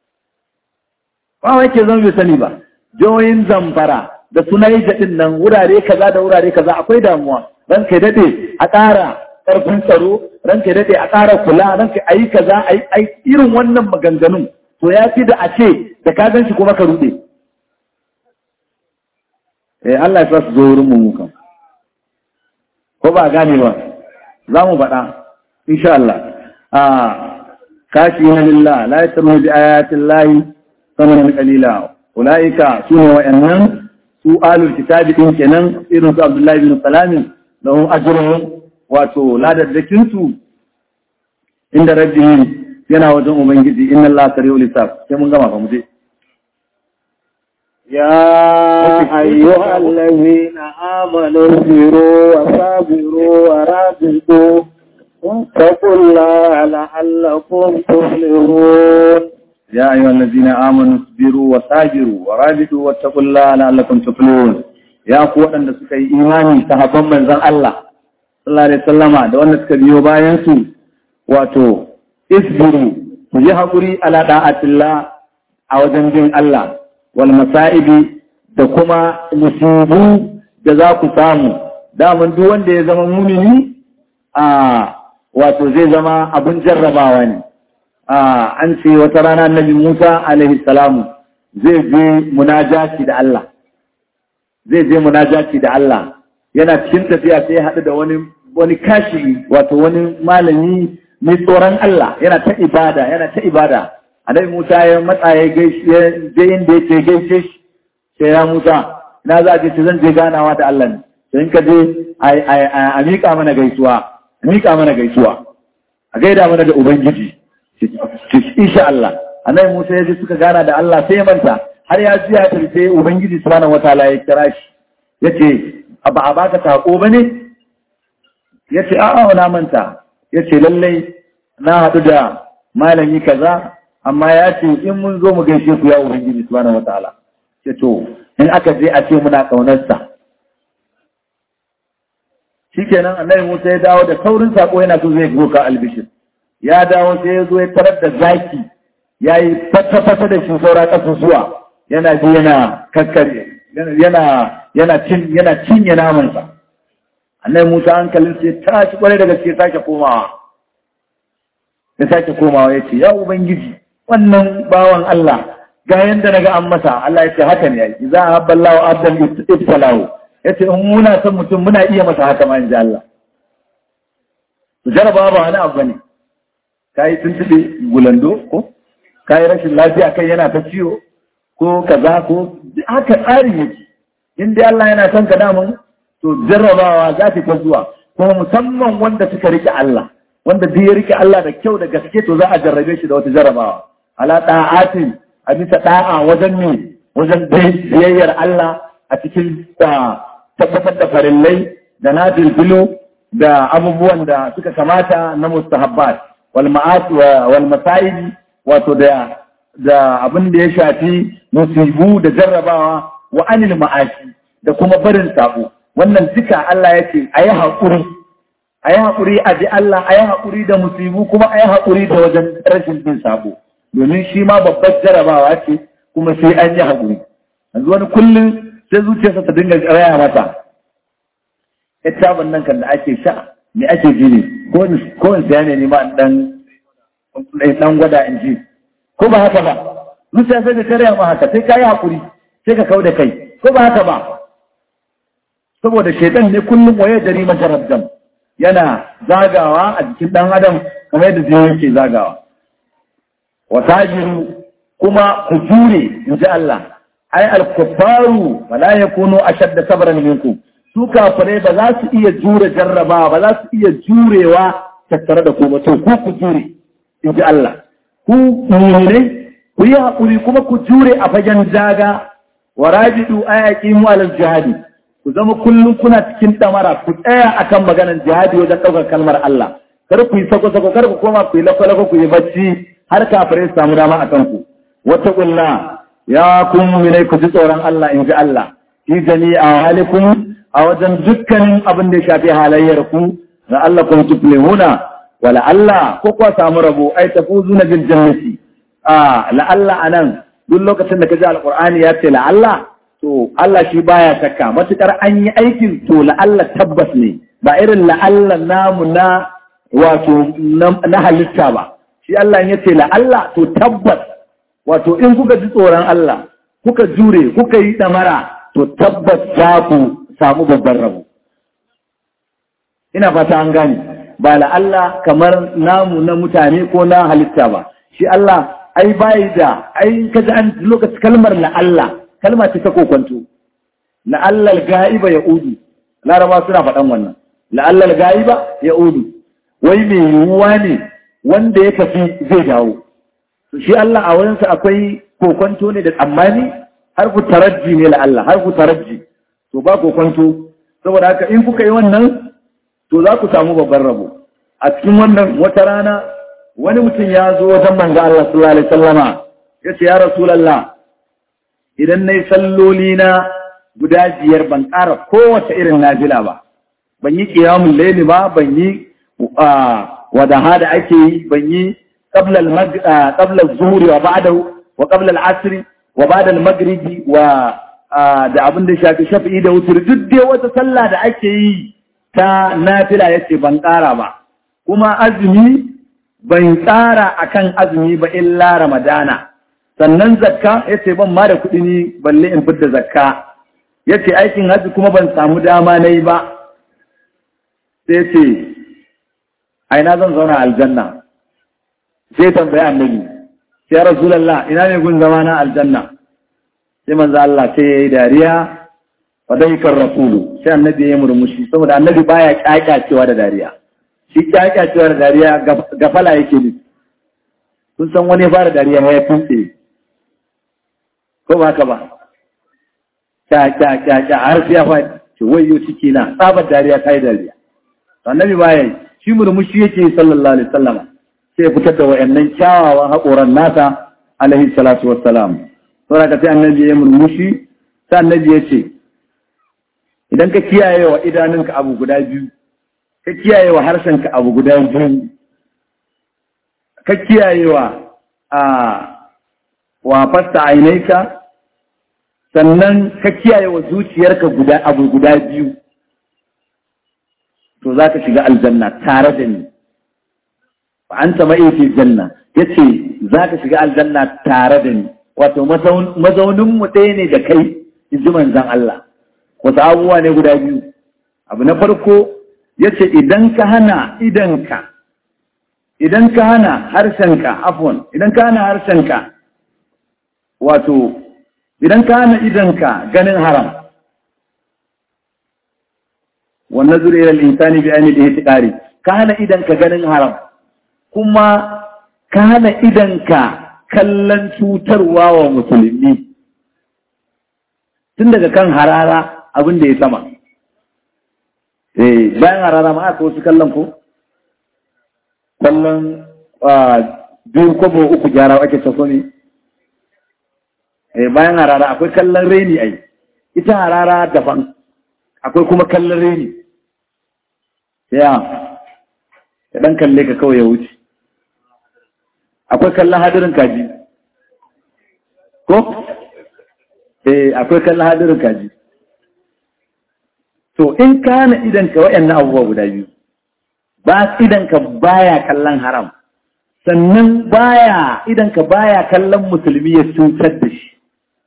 ba wai ke zama bai sani ba jihohin Zamfara da sunai din nan wurare kaza da wurare kaza akwai damuwa ran kai dade a ƙara ƙarfin tsaro ran kai dade a ƙara kula ran kai ayi kaza ayi irin wannan maganganun to ya fi da a ce da ka gan shi kuma ka rude eh Allah ya sa su zo wurin mu kan ko ba gane ba za mu faɗa insha Allah a kashi na lillah la yasmu bi ayatin lahi samanan qalila ulaika sune wa'annan su alul kitabi din kenan irin su Abdullahi bin Salam lahum ajruhum wato ladaddakin su inda rabbihim yana wajen ubangiji inna Allah sari'ul hisab sai mun gama fa mu je يا أيها الذين آمنوا اصبروا وصابروا ورابطوا واتقوا الله لعلكم تفلحون يا أيها الذين آمنوا اصبروا وصابروا ورابطوا واتقوا الله لعلكم تفلحون يا قوة أن سكي إيماني صحابا من زن الله صلى الله عليه وسلم da wanda suka biyo bayan su wato isbiru ku yi haƙuri ala da'atillah a wajen bin Allah wal masa'ibi da kuma musibu da za ku samu daman duk wanda ya zama mumini a wato zai zama abin jarrabawa ne a an ce wata rana annabi Musa alaihi salamu zai je munajati da Allah zai je munajati da Allah yana cikin tafiya sai ya haɗu da wani wani kashi wato wani malami mai tsoron Allah yana ta ibada yana ta ibada annabi Musa ya matsa ya gaishe je inda yake gaishe shi sai ya Musa ina za a je zan je ganawa da Allah ne sai in ka je a miƙa mana gaisuwa a miƙa mana gaisuwa a gaida mana da ubangiji insha Allah annabi Musa ya je suka gana da Allah sai ya manta har ya ji ya tafi ubangiji subhanahu wataala ya kira shi yace ba a baka sako bane yace a'a na manta yace lallai na haɗu da malami kaza amma ya ce in mun zo mu gaishe ku ya ubangiji subhanahu wataala ce to in aka je a ce muna kaunarsa shikenan annabi Musa ya dawo da saurin sako yana so zai goka albishir ya dawo sai ya zo ya tarar da zaki ya yi fata-fata da shi saura ƙasusuwa yana ji yana kakkare yana yana cin yana cinye namansa annabi Musa hankalin sai ta shi kwarai da gaske sake komawa ya sake komawa ya ce ya ubangiji wannan bawan Allah ga yanda naga an masa Allah ya ce haka ne yayi za a habballahu abdan ibtalahu ya ce in muna son mutum muna iya masa haka ma in ji Allah to jaraba ba wani abu ne kai tuntube gulando ko kai rashin lafiya kai yana ta ciwo ko kaza ko haka tsari yake in dai Allah yana son ka damun to jarrabawa za ta zuwa kuma musamman wanda suka rike Allah wanda duk ya rike Allah da kyau da gaske to za a jarrabe shi da wata jarrabawa ala ta'atin a bisa da'a wajen ne wajen biyayyar Allah a cikin tabbatar da farillai da na bilbilu da abubuwan da suka kamata na mustahabbat wal ma'at wal masa'ib wato da da abin da ya shafi musibu da jarrabawa wa anil ma'ashi da kuma barin sabo wannan duka Allah ya ce ayi haƙuri ayi haƙuri a ji Allah ayi haƙuri da musibu kuma ayi haƙuri da wajen rashin bin sabo domin shi ma babbar jarabawa ce kuma sai an yi haƙuri yanzu wani kullum sai zuciyarsa ta dinga raya mata ita nan kan da ake sha me ake ji ne ko in siya ne ni ma dan dan gwada in ji ko ba haka ba zuciya sai ta raya ma haka sai ka yi haƙuri sai ka kau da kai ko ba haka ba saboda shaitan ne kullum waye dari majarabdam yana zagawa a jikin dan adam kamar yadda zai yake zagawa wa tajiru kuma ku jure in ji Allah ai al-kuffaru wala yakunu ashadda sabran minkum su kafirai ba za su iya jure jarrabawa ba za su iya jurewa tattare da ku ba to ku ku jure in ji Allah ku mu'minai ku yi haƙuri kuma ku jure a fagen daga wa rajidu ayaki mu alal jihadi ku zama kullum kuna cikin damara ku tsaya akan maganar jihadi wajen ɗaukar kalmar Allah kar ku yi sako-sako kar ku koma ku yi lakwalako ku yi bacci har kafirai su samu dama a kanku wata ƙulla ya kun muminai ku ji tsoron Allah in ji Allah fi jami'a halikum a wajen dukkanin abin da ya shafi halayyar ku da Allah kun tuflihuna wala Allah ko kuwa samu rabo ai tafuzuna bil jannati a la Allah anan duk lokacin da kaji alqur'ani ya ce la Allah to Allah shi baya shakka matukar an yi aikin to la Allah tabbas ne ba irin la Allah namu na wato na halitta ba shi Allah ya ce la Allah to tabbas wato in kuka ji tsoron Allah kuka jure kuka yi damara to tabbas za ku samu babban rabo ina fata an gane ba la Allah kamar namu na mutane ko na halitta ba shi Allah ai bai da ai kaji an lokaci kalmar la Allah kalma ce ta kokonto la Allah ga'iba ya udu laraba suna faɗan wannan la Allah ga'iba ya udu wai mai yiwuwa ne wanda ya tafi zai dawo shi Allah a wurinsa akwai kokonto ne da tsammani har ku tarajji ne la Allah har ku tarajji to ba kokonto saboda haka in kuka yi wannan to za ku samu babban rabo a cikin wannan wata rana wani mutum ya zo wajen manzo Allah sallallahu alaihi wasallama ya ce ya rasulullah idan nayi salloli na guda biyar ban ƙara kowace irin nafila ba ban yi qiyamul layli ba ban yi wadaha da ake yi ban yi qabla qabla az-zuhri wa ba'dahu wa qabla al-'asr wa ba'da al-maghribi wa da abin da shafi shafi'i da wutur duk dai wata sallah da ake yi ta nafila yace ban ƙara ba kuma azumi ban tsara akan azumi ba illa ramadana sannan zakka yace ban ma da kuɗi ni balle in fidda zakka yace aikin haji kuma ban samu dama nayi ba sai ce aina zan zauna aljanna sai tambaya annabi sai rasulullah ina ne gun zama na aljanna sai manzo Allah sai yayi dariya wa daikar rasulu sai annabi ya murmushi saboda annabi baya kyakyacewa da dariya shi kyakyacewa da dariya gafala yake ne kun san wani fara dariya ya tuntse ko ba ka ba kyakyakya har sai ya faɗi ce wayo ciki na tsabar dariya kai dariya annabi baya yi shi murmushi yake sallallahu alaihi wasallama sai fitar da wayannan kyawawan haƙoran nasa alaihi salatu wassalam saboda ka sai annabi ya murmushi sai annabi ya ce idan ka kiyaye wa idanunka abu guda biyu ka kiyaye wa harshenka abu guda biyu ka kiyaye wa a wa fasta ainaika sannan ka kiyaye wa zuciyarka guda abu guda biyu to za ka shiga aljanna tare da ni ba an tama fi janna ya ce za ka shiga aljanna tare da ni wato mazauninmu ɗaya ne da kai in ji manzan Allah wasu abubuwa ne guda biyu abu na farko ya ce idan ka hana idanka idan ka hana harshenka afon idan ka hana harshenka wato idan ka hana idanka ganin haram wannan zuri ilal insani bi ainihi ihtiqari ka hana idanka ganin haram kuma ka hana idanka kallon cutarwa wa musulmi tun daga kan harara abin da ya sama eh bayan harara ma aka wasu kallon ko kallon biyu kwabo uku gyara ake taso ne eh bayan harara akwai kallon reni ai ita harara daban akwai kuma kallon reni ya ya dan kalle ka kawai ya wuce akwai kallon hadirin kaji ko eh akwai kallon hadirin kaji to in ka hana idanka waɗannan abubuwa guda biyu ba idanka baya kallon haram sannan baya idanka baya kallon musulmi ya cutar da shi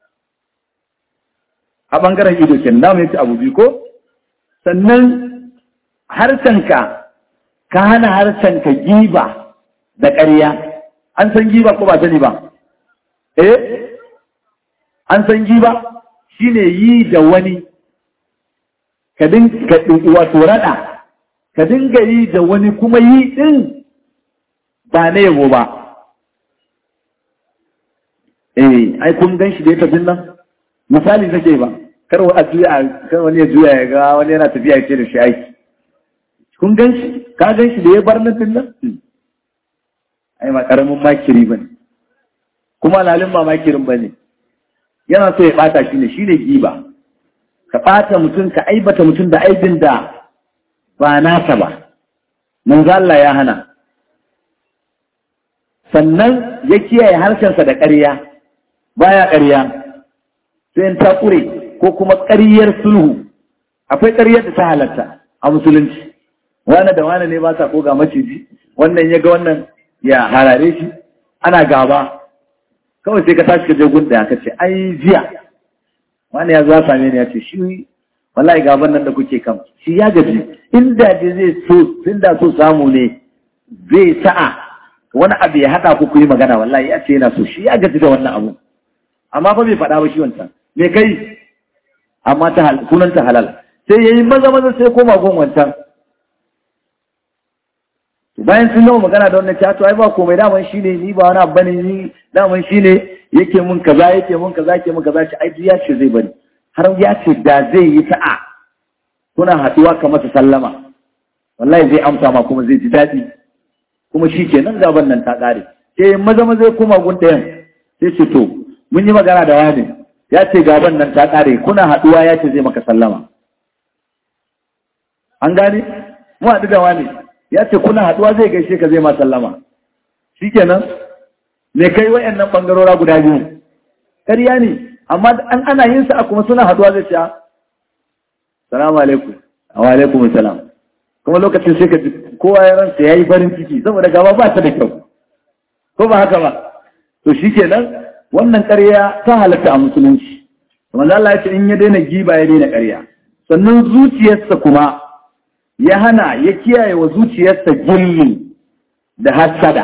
a ɓangaren ido kenan da mu yace abu biyu ko sannan harshenka ka hana harshenka giba da ƙarya an san giba ko ba sani ba eh an san giba shine yi da wani ka dinga wato rada ka dinga yi da wani kuma yi din ba na yabo ba eh ai kun gan shi da ya tafi nan misali nake ba kar a juya kar wani ya juya ya ga wani yana tafiya ya ce da shi aiki kun gan shi ka gan shi da ya bar nan nan ai ma karamin makiri bane kuma lalin ba makirin bane yana so ya bata shi ne shine giba ka bata mutum ka aibata mutum da aibin da ba nasa ba manzo Allah ya hana sannan ya kiyaye harshensa da ƙarya baya ƙarya sai in ta ƙure ko kuma ƙaryar sulhu akwai ƙaryar da ta halatta a musulunci wane da wane ne ba sa koga maciji wannan ya ga wannan ya harare shi ana gaba kawai sai ka tashi ka je gun ka ce ai jiya wani ya zo same ni ya ce shi wallahi gaban nan da kuke kan shi ya gaji inda je zai so inda so samu ne zai sa'a wani abu ya haɗa ku ku yi magana wallahi ya ce yana so shi ya gaji da wannan abu amma fa bai faɗa ba shi wancan me kai amma ta sunan ta halal sai yayi maza maza sai koma gun wancan bayan sun gama magana da wannan cato ai ba komai daman shine ni ba wani abu bane ni daman shine yake mun kaza yake mun kaza yake mun kaza ce ai ya ce zai bari har ya ce da zai yi sa'a kuna haɗuwa ka masa sallama wallahi zai amsa ma kuma zai ji daɗi kuma shi ke nan gaban nan ta ƙare sai maza maza ya koma gun ɗayan sai ce to mun yi magana da wani ya ce gaban nan ta ƙare kuna haɗuwa ya ce zai maka sallama an gane mu haɗu da wani ya ce kuna haɗuwa zai gaishe ka zai ma sallama shi kenan me kai wayannan ɓangarora guda biyu ƙarya ne amma an ana yin sa kuma suna haɗuwa zai ce salamu alaikum wa alaikum salam kuma lokacin sai ka ji kowa ya ransa ya yi farin ciki saboda gaba ba ta da kyau ko ba haka ba to shi kenan wannan ƙarya ta halatta a musulunci kuma Allah ya ce in ya daina giba ya daina ƙarya sannan zuciyarsa kuma ya hana ya kiyaye wa zuciyarsa gilli da hasada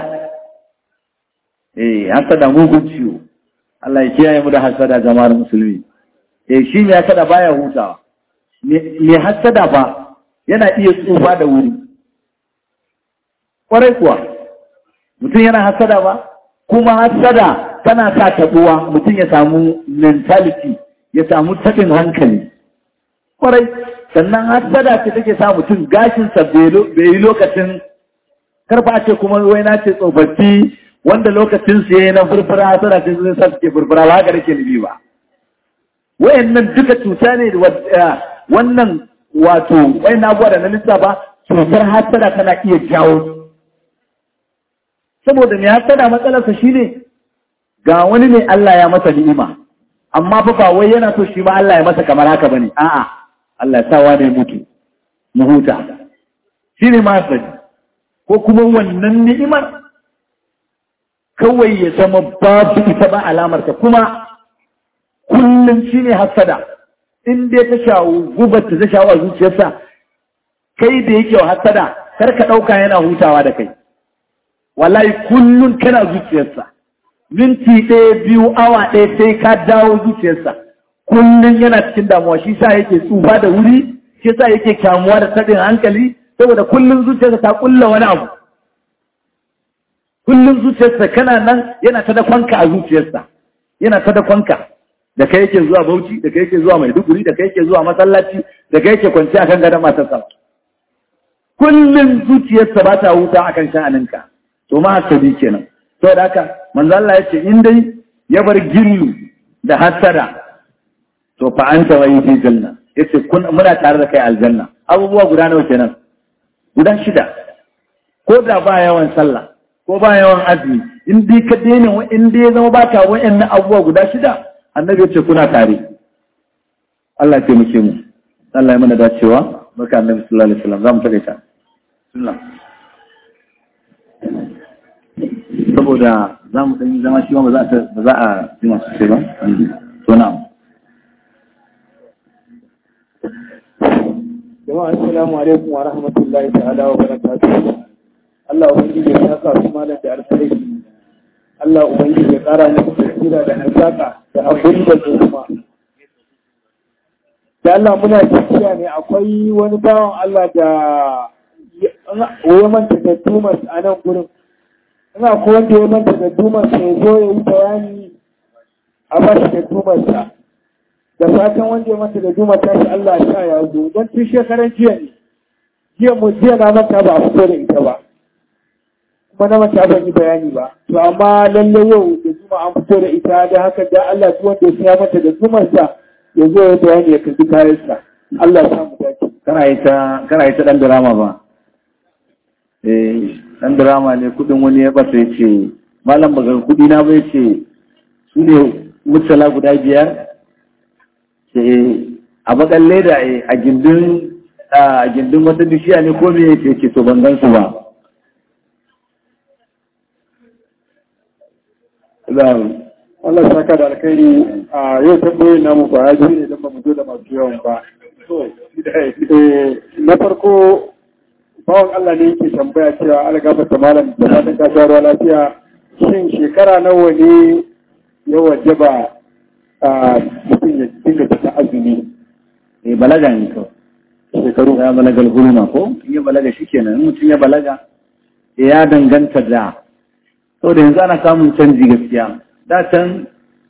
eh hasada mugun ciwo Allah ya kiyaye mu da hasada jama'ar musulmi eh shi ne hasada baya hutawa me hasada ba yana iya tsufa da wuri kwarai kuwa mutum yana hasada ba kuma hasada tana sa taɓuwa mutum ya samu mentality ya samu taɓin hankali kwarai sannan hasada ce take sa mutum gashinsa bai yi lokacin karfa ce kuma wai na ce tsofaffi wanda lokacin su yayi na furfura hasada ce zai sa suke furfura ba haka nake nufi ba wayannan duka cuta ne wannan wato wai na gwada na lissafa cutar hasada tana iya jawo saboda mai hasada matsalarsa shine ga wani ne Allah ya masa ni'ima amma fa ba wai yana so shi ma Allah ya masa kamar haka bane a'a Allah ya sawa ne mutu mu huta shine ma hasadi ko kuma wannan ni'imar kawai ya zama babu ita ba alamar ta kuma kullum shine hasada in dai ta shawo gubar ta shawo a zuciyarsa kai da yake wa hasada kar ka ɗauka yana hutawa da kai wallahi kullum kana zuciyarsa minti ɗaya biyu awa ɗaya sai ka dawo zuciyarsa kullum yana cikin damuwa shi sa yake tsufa da wuri shi sa yake kyamuwa da taɗin hankali saboda kullum zuciyarsa ta kulla wani abu kullum zuciyarsa kana nan yana ta dakonka a zuciyarsa yana ta dakonka da kai yake zuwa Bauchi da kai yake zuwa Maiduguri da kai yake zuwa masallaci da kai yake kwanci akan gadon matarsa kullum zuciyarsa ba ta huta akan sha'aninka to ma hasabi kenan to da haka manzo Allah yace in dai ya bar gillu da hasada to fa anta wa fi janna yace kun muna tare da kai aljanna abubuwa guda nawa kenan guda shida ko da ba yawan sallah ko ba yawan azumi in dai ka daina in dai zama baka wa'annan abubuwa guda shida annabi ya ce kuna tare Allah ya taimake mu Allah ya mana dacewa barka annabi sallallahu alaihi wasallam zamu take ta bismillah saboda zamu dan zama shi ba za a ba za a yi masu sai ba to na jama'a assalamu alaikum wa rahmatullahi ta'ala wa barakatuh Allah ubangiji ya saka su malam da alkhairi Allah ubangiji ya kara muku basira da hazaka da abin da kuma da Allah muna tafiya ne akwai wani bawan Allah da ya manta da tumas a nan gurin ina ko wanda ya manta da tumas ya zo ya yi bayani a ba shi da tumarsa da fatan wanda ya manta da tumas ta shi Allah ya sa ya zo don tun shekaran jiya ne jiya mu jiya na manta ba a fito da ita ba kuma na manta ban yi bayani ba to amma lalle yau da juma an fito da ita da haka da Allah duk wanda ya mata da tumarsa ya zo ya bayani ya kaji kayansa Allah ya samu dace kana yi ta kana yi ta dan drama ba eh dan drama ne kudin wani ya bata yace malam baga kudi na bai ce su ne mutala guda biyar ce a bakan leda a gindin a gindin wata bishiya ne ko me ce ce to ban gan su ba Allah saka da alkhairi a yau tambayoyin namu ba ya ne don ba mu zo da masu yawan ba. Na farko bawan Allah ne yake tambaya cewa algaba ta malam da fatan ka ruwa lafiya shin shekara nawa ne ya wajaba a mutum ya dinga cika azumi eh balaga ne kawai shekaru ya balaga hulma ko in ya balaga shikenan in mutum ya balaga ya danganta da saboda yanzu ana samun canji gaskiya da can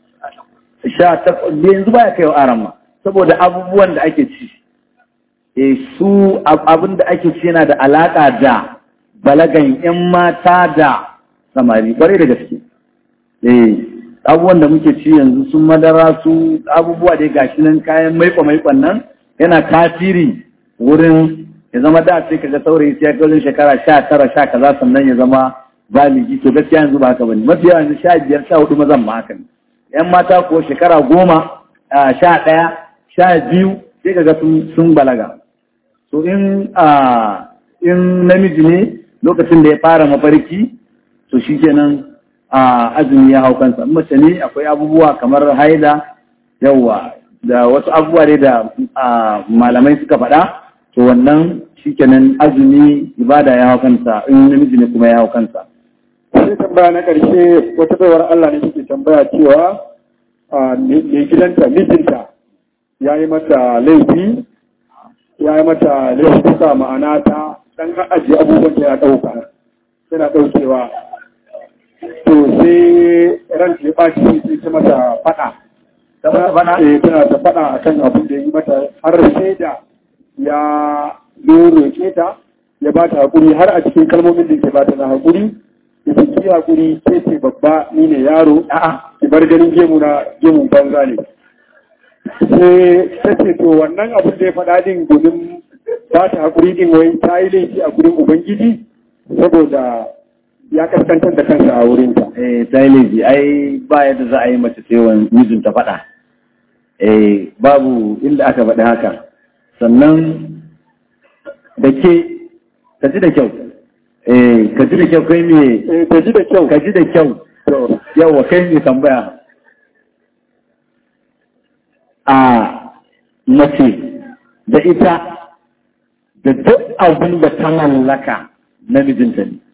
sha ta yanzu baya kai wa arama saboda abubuwan da ake ci e su abin da ake ci yana da alaka da balagan yan mata da samari kwarai da gaske eh abubuwan da muke ci yanzu sun madara su abubuwa da gashi nan kayan maiko maikon nan yana tasiri wurin ya zama da sai kaga saurayi sai ya shekara sha tara sha kaza sannan ya zama baligi to gaskiya yanzu ba haka bane mafi yawa yanzu sha biyar sha hudu mazan ma haka ne yan mata ko shekara goma sha ɗaya sha biyu sai kaga sun balaga to in in namiji ne lokacin da ya fara mafarki to shikenan azumi ya hau kansa mace ne akwai abubuwa kamar haida yawa da wasu abubuwa ne da malamai suka faɗa to wannan shikenan azumi ibada ya hau kansa in namiji ne kuma ya hau kansa sai tambaya na ƙarshe wata baiwar Allah ne take tambaya cewa mai gidanta mijinta ya yi mata laifi ya yi mata laifuka ma'ana ta ɗan ajiye abubuwan da ya ɗauka yana ɗaukewa to sai ran ya ɓaci sai ta mata faɗa tana ta faɗa a kan abin da ya yi mata har sai da ya roƙe ta ya ba ta haƙuri har a cikin kalmomin da ke ba ta na haƙuri da ki haƙuri ke ce babba ni ne yaro a'a ki bar ganin gemu na gemun banza ne sai ta ce to wannan abin da ya faɗa din domin ba ta haƙuri din wai ta yi laifi a gurin ubangiji saboda ya kaskantar da kansa a wurinta. Eh ta yi laifi ai ba yadda za a yi mace ce wa mijinta faɗa. Eh babu inda aka faɗi haka sannan da ke ka ji da kyau eh ka ji da kyau kai me Eh ta ji da kyau. ka ji da kyau To, yawa kai me tambaya a mace da ita da duk abin da ta mallaka na mijinta ne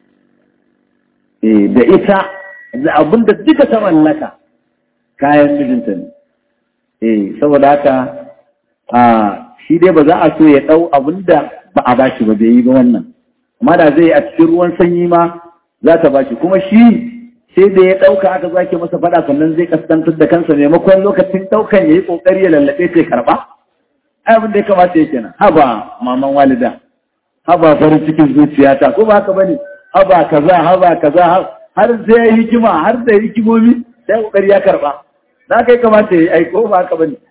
eh da ita da abin da duka ta mallaka kayan mijinta ne eh saboda haka a shi dai ba za a so ya ɗau abin da ba a bashi ba bai yi ba wannan amma da zai a cikin ruwan sanyi ma za ta bashi kuma shi sai da ya ɗauka aka zake masa faɗa sannan zai kaskantar da kansa maimakon lokacin ɗaukan ya yi ƙoƙari ya lallaɓe sai karɓa ai abin da ya kamata ya kenan haba maman walida haba farin cikin zuciyata ko ba haka bane haba kaza haba kaza har sai ya hikima har da hikimomi sai ƙoƙari ya karɓa za ka yi kamata ya yi aiko ba haka bane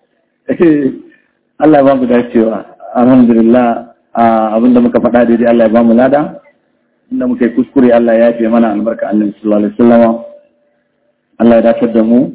Allah ya ba mu dacewa alhamdulillah abinda muka faɗa daidai Allah ya ba mu lada inda muka yi kuskure Allah ya yafe mana albarka annabi sallallahu alaihi wasallam Allah ya dace da mu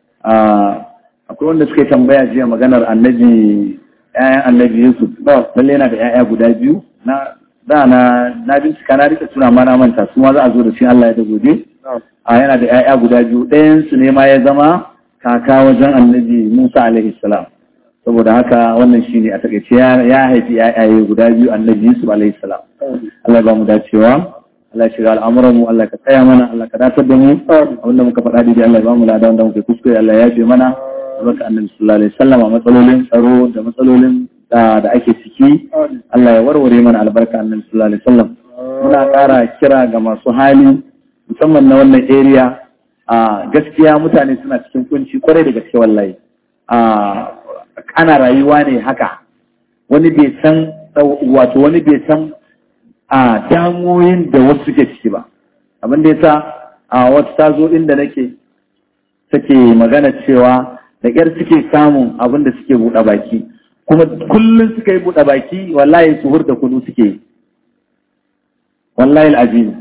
akwai wanda suka tambaya jiya maganar annabi ƴaƴan annabi Yusuf lalle yana da ƴaƴa guda biyu na da na na bincika na rika tuna mana manta su ma za a zo da shi Allah ya da gobe a yana da ƴaƴa guda biyu ɗayan su ne ma ya zama kaka wajen annabi Musa alaihi salam saboda haka wannan shi ne a takaice ya haifi yayaye guda biyu annabi Yusuf alaihi salam Allah ba mu dacewa Allah ya shiga al'amuran mu Allah ka tsaya mana Allah ka datar da mu abinda muka faɗa daidai Allah ya ba mu lada wanda muka kuskure Allah ya yafe mana barka annabi sallallahu alaihi wasallam matsalolin tsaro da matsalolin da ake ciki Allah ya warware mana albarka annabi sallallahu alaihi wasallam muna ƙara kira ga masu hali musamman na wannan area a gaskiya mutane suna cikin kunci kwarai da gaske wallahi a ana rayuwa ne haka wani bai san wato wani bai san a damoyin da wasu suke ciki ba abin da yasa a wata ta zo inda nake take magana cewa da ƙyar suke samun abin da suke buɗe baki kuma kullum suka yi buɗe baki wallahi su hurda kudu suke yi wallahi al'azim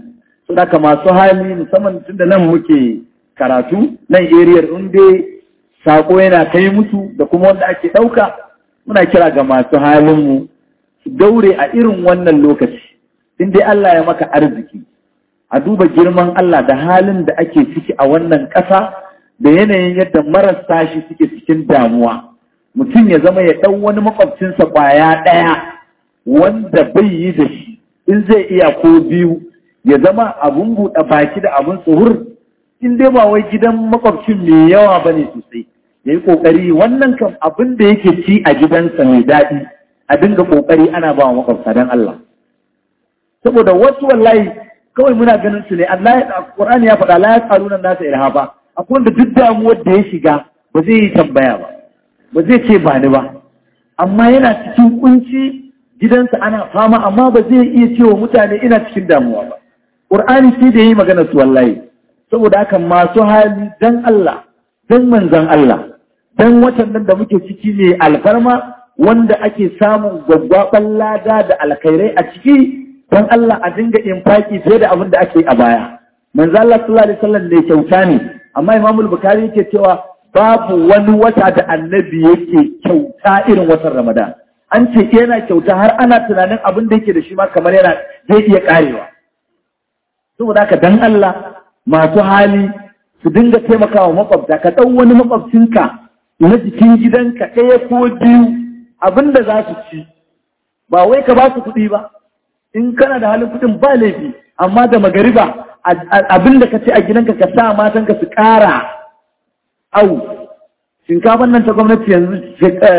Saka masu hali musamman tun da nan muke karatu nan eriyar in dai sako yana kai musu da kuma wanda ake ɗauka muna kira ga masu halinmu su daure a irin wannan lokaci in dai Allah ya maka arziki a duba girman Allah da halin da ake ciki a wannan ƙasa da yanayin yadda marasa shi suke cikin damuwa mutum ya zama ya ɗau wani makwabcinsa ƙwaya ɗaya wanda bai yi da shi in zai iya ko biyu ya zama abun buɗe baki da abun tsohur in dai ba wai gidan makwabcin mai yawa ba ne sosai ya yi ƙoƙari wannan kam abin da yake ci a gidansa mai daɗi a dinga ƙoƙari ana ba wa makwabta don Allah saboda wasu wallahi kawai muna ganin su ne Allah ya Qur'ani ya faɗa la yasaluna nasa ilhafa akwai wanda duk damuwar da ya shiga ba zai yi tambaya ba ba zai ce ba ni ba amma yana cikin kunci gidansa ana fama amma ba zai iya cewa mutane ina cikin damuwa ba Qur'ani sai da yi magana su wallahi saboda haka masu hali dan Allah dan manzon Allah dan watan nan da muke ciki ne alfarma wanda ake samun gwaggwaban lada da alkhairai a ciki don Allah a dinga infaki fiye da abin da ake a baya. Manzo Allah sallallahu alaihi wasallam ne kyauta ne, amma Imam Bukhari yake cewa babu wani wata da annabi yake kyauta irin watan Ramadan. An ce yana kyauta har ana tunanin abin da yake da shi ma kamar yana zai iya karewa. Saboda haka dan Allah masu hali su dinga taimakawa makwabta ka ɗau wani makwabcinka na jikin gidanka ɗaya ko biyu abin da za su ci ba wai ka ba su kuɗi ba in kana da halin kudin ba laifi amma da magariba abin da ka ce a gidanka ka sa matanka su ƙara au shinkafan nan ta gwamnati yanzu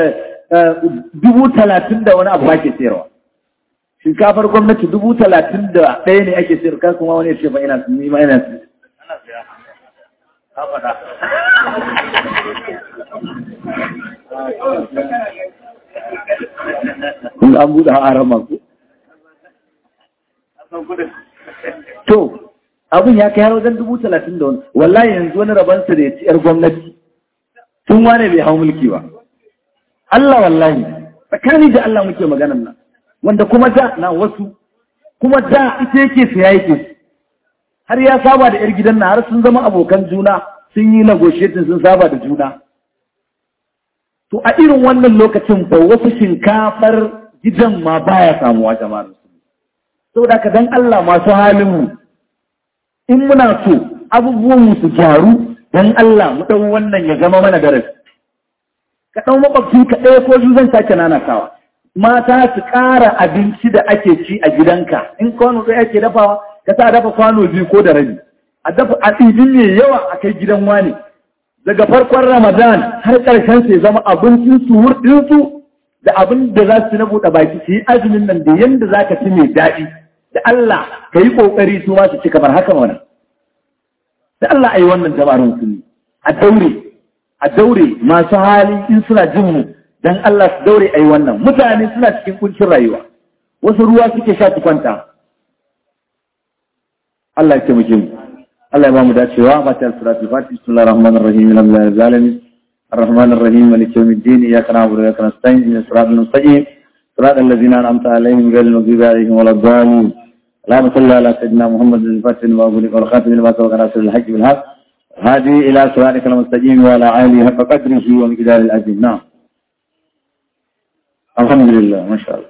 dubu talatin da wani abu ba ke sayarwa shinkafar gwamnati dubu talatin da ɗaya ne ake sayar kan kuma wani ya ce ba ina ni ma ina su kun an buɗe harama ku To, abin ya kai har wajen dubu talatin da wani, wallahi yanzu wani rabansa da ya ci ‘yar gwamnati, tun wane bai hau mulki ba. Allah wallahi, tsakani da Allah muke maganan nan, wanda kuma da na wasu, kuma da ita yake siya yake har ya saba da ‘yar gidan na har sun zama abokan juna sun yi negotiating sun saba da juna. To, a irin wannan lokacin ba wasu shinkafar gidan ma baya samuwa jama'ar. saboda ka dan Allah masu halinmu in muna so abubuwan su gyaru dan Allah mu ɗau wannan ya zama mana darasi ka ɗau makwabci ka ɗaya ko biyu zan sake nanatawa mata su ƙara abinci da ake ci a gidanka in kwano ɗaya ake dafawa ka sa dafa kwano biyu ko da rabi a dafa a ɗibin mai yawa a kai gidan wani daga farkon ramadan har ƙarshen sai zama abincin su hurɗinsu da abin da za su na buɗe baki su yi azumin nan da yanda za ka ci mai daɗi da Allah ka yi ƙoƙari su ma su ci kamar haka mana da Allah a yi wannan jama'ar musulmi a daure a daure masu hali in suna jin mu dan Allah su daure a yi wannan mutane suna cikin kuncin rayuwa wasu ruwa suke sha su kwanta Allah ya taimake mu Allah ya ba mu dacewa ba ta suratul fatih bismillahir rahmanir rahim alhamdulillahi rabbil alamin الرحمن الرحيم مالك يوم الدين إياك نعبد وإياك نستعين إن الصراط المستقيم صراط الذين أنعمت عليهم غير المغضوب عليهم ولا الضالين اللهم صل على سيدنا محمد الفاتح لما أغلق والخاتم لما سبق ناصر الحج بالحق هذه إلى صراطك المستقيم وعلى آله حق قدره ومقدار العظيم نعم الحمد لله ما شاء الله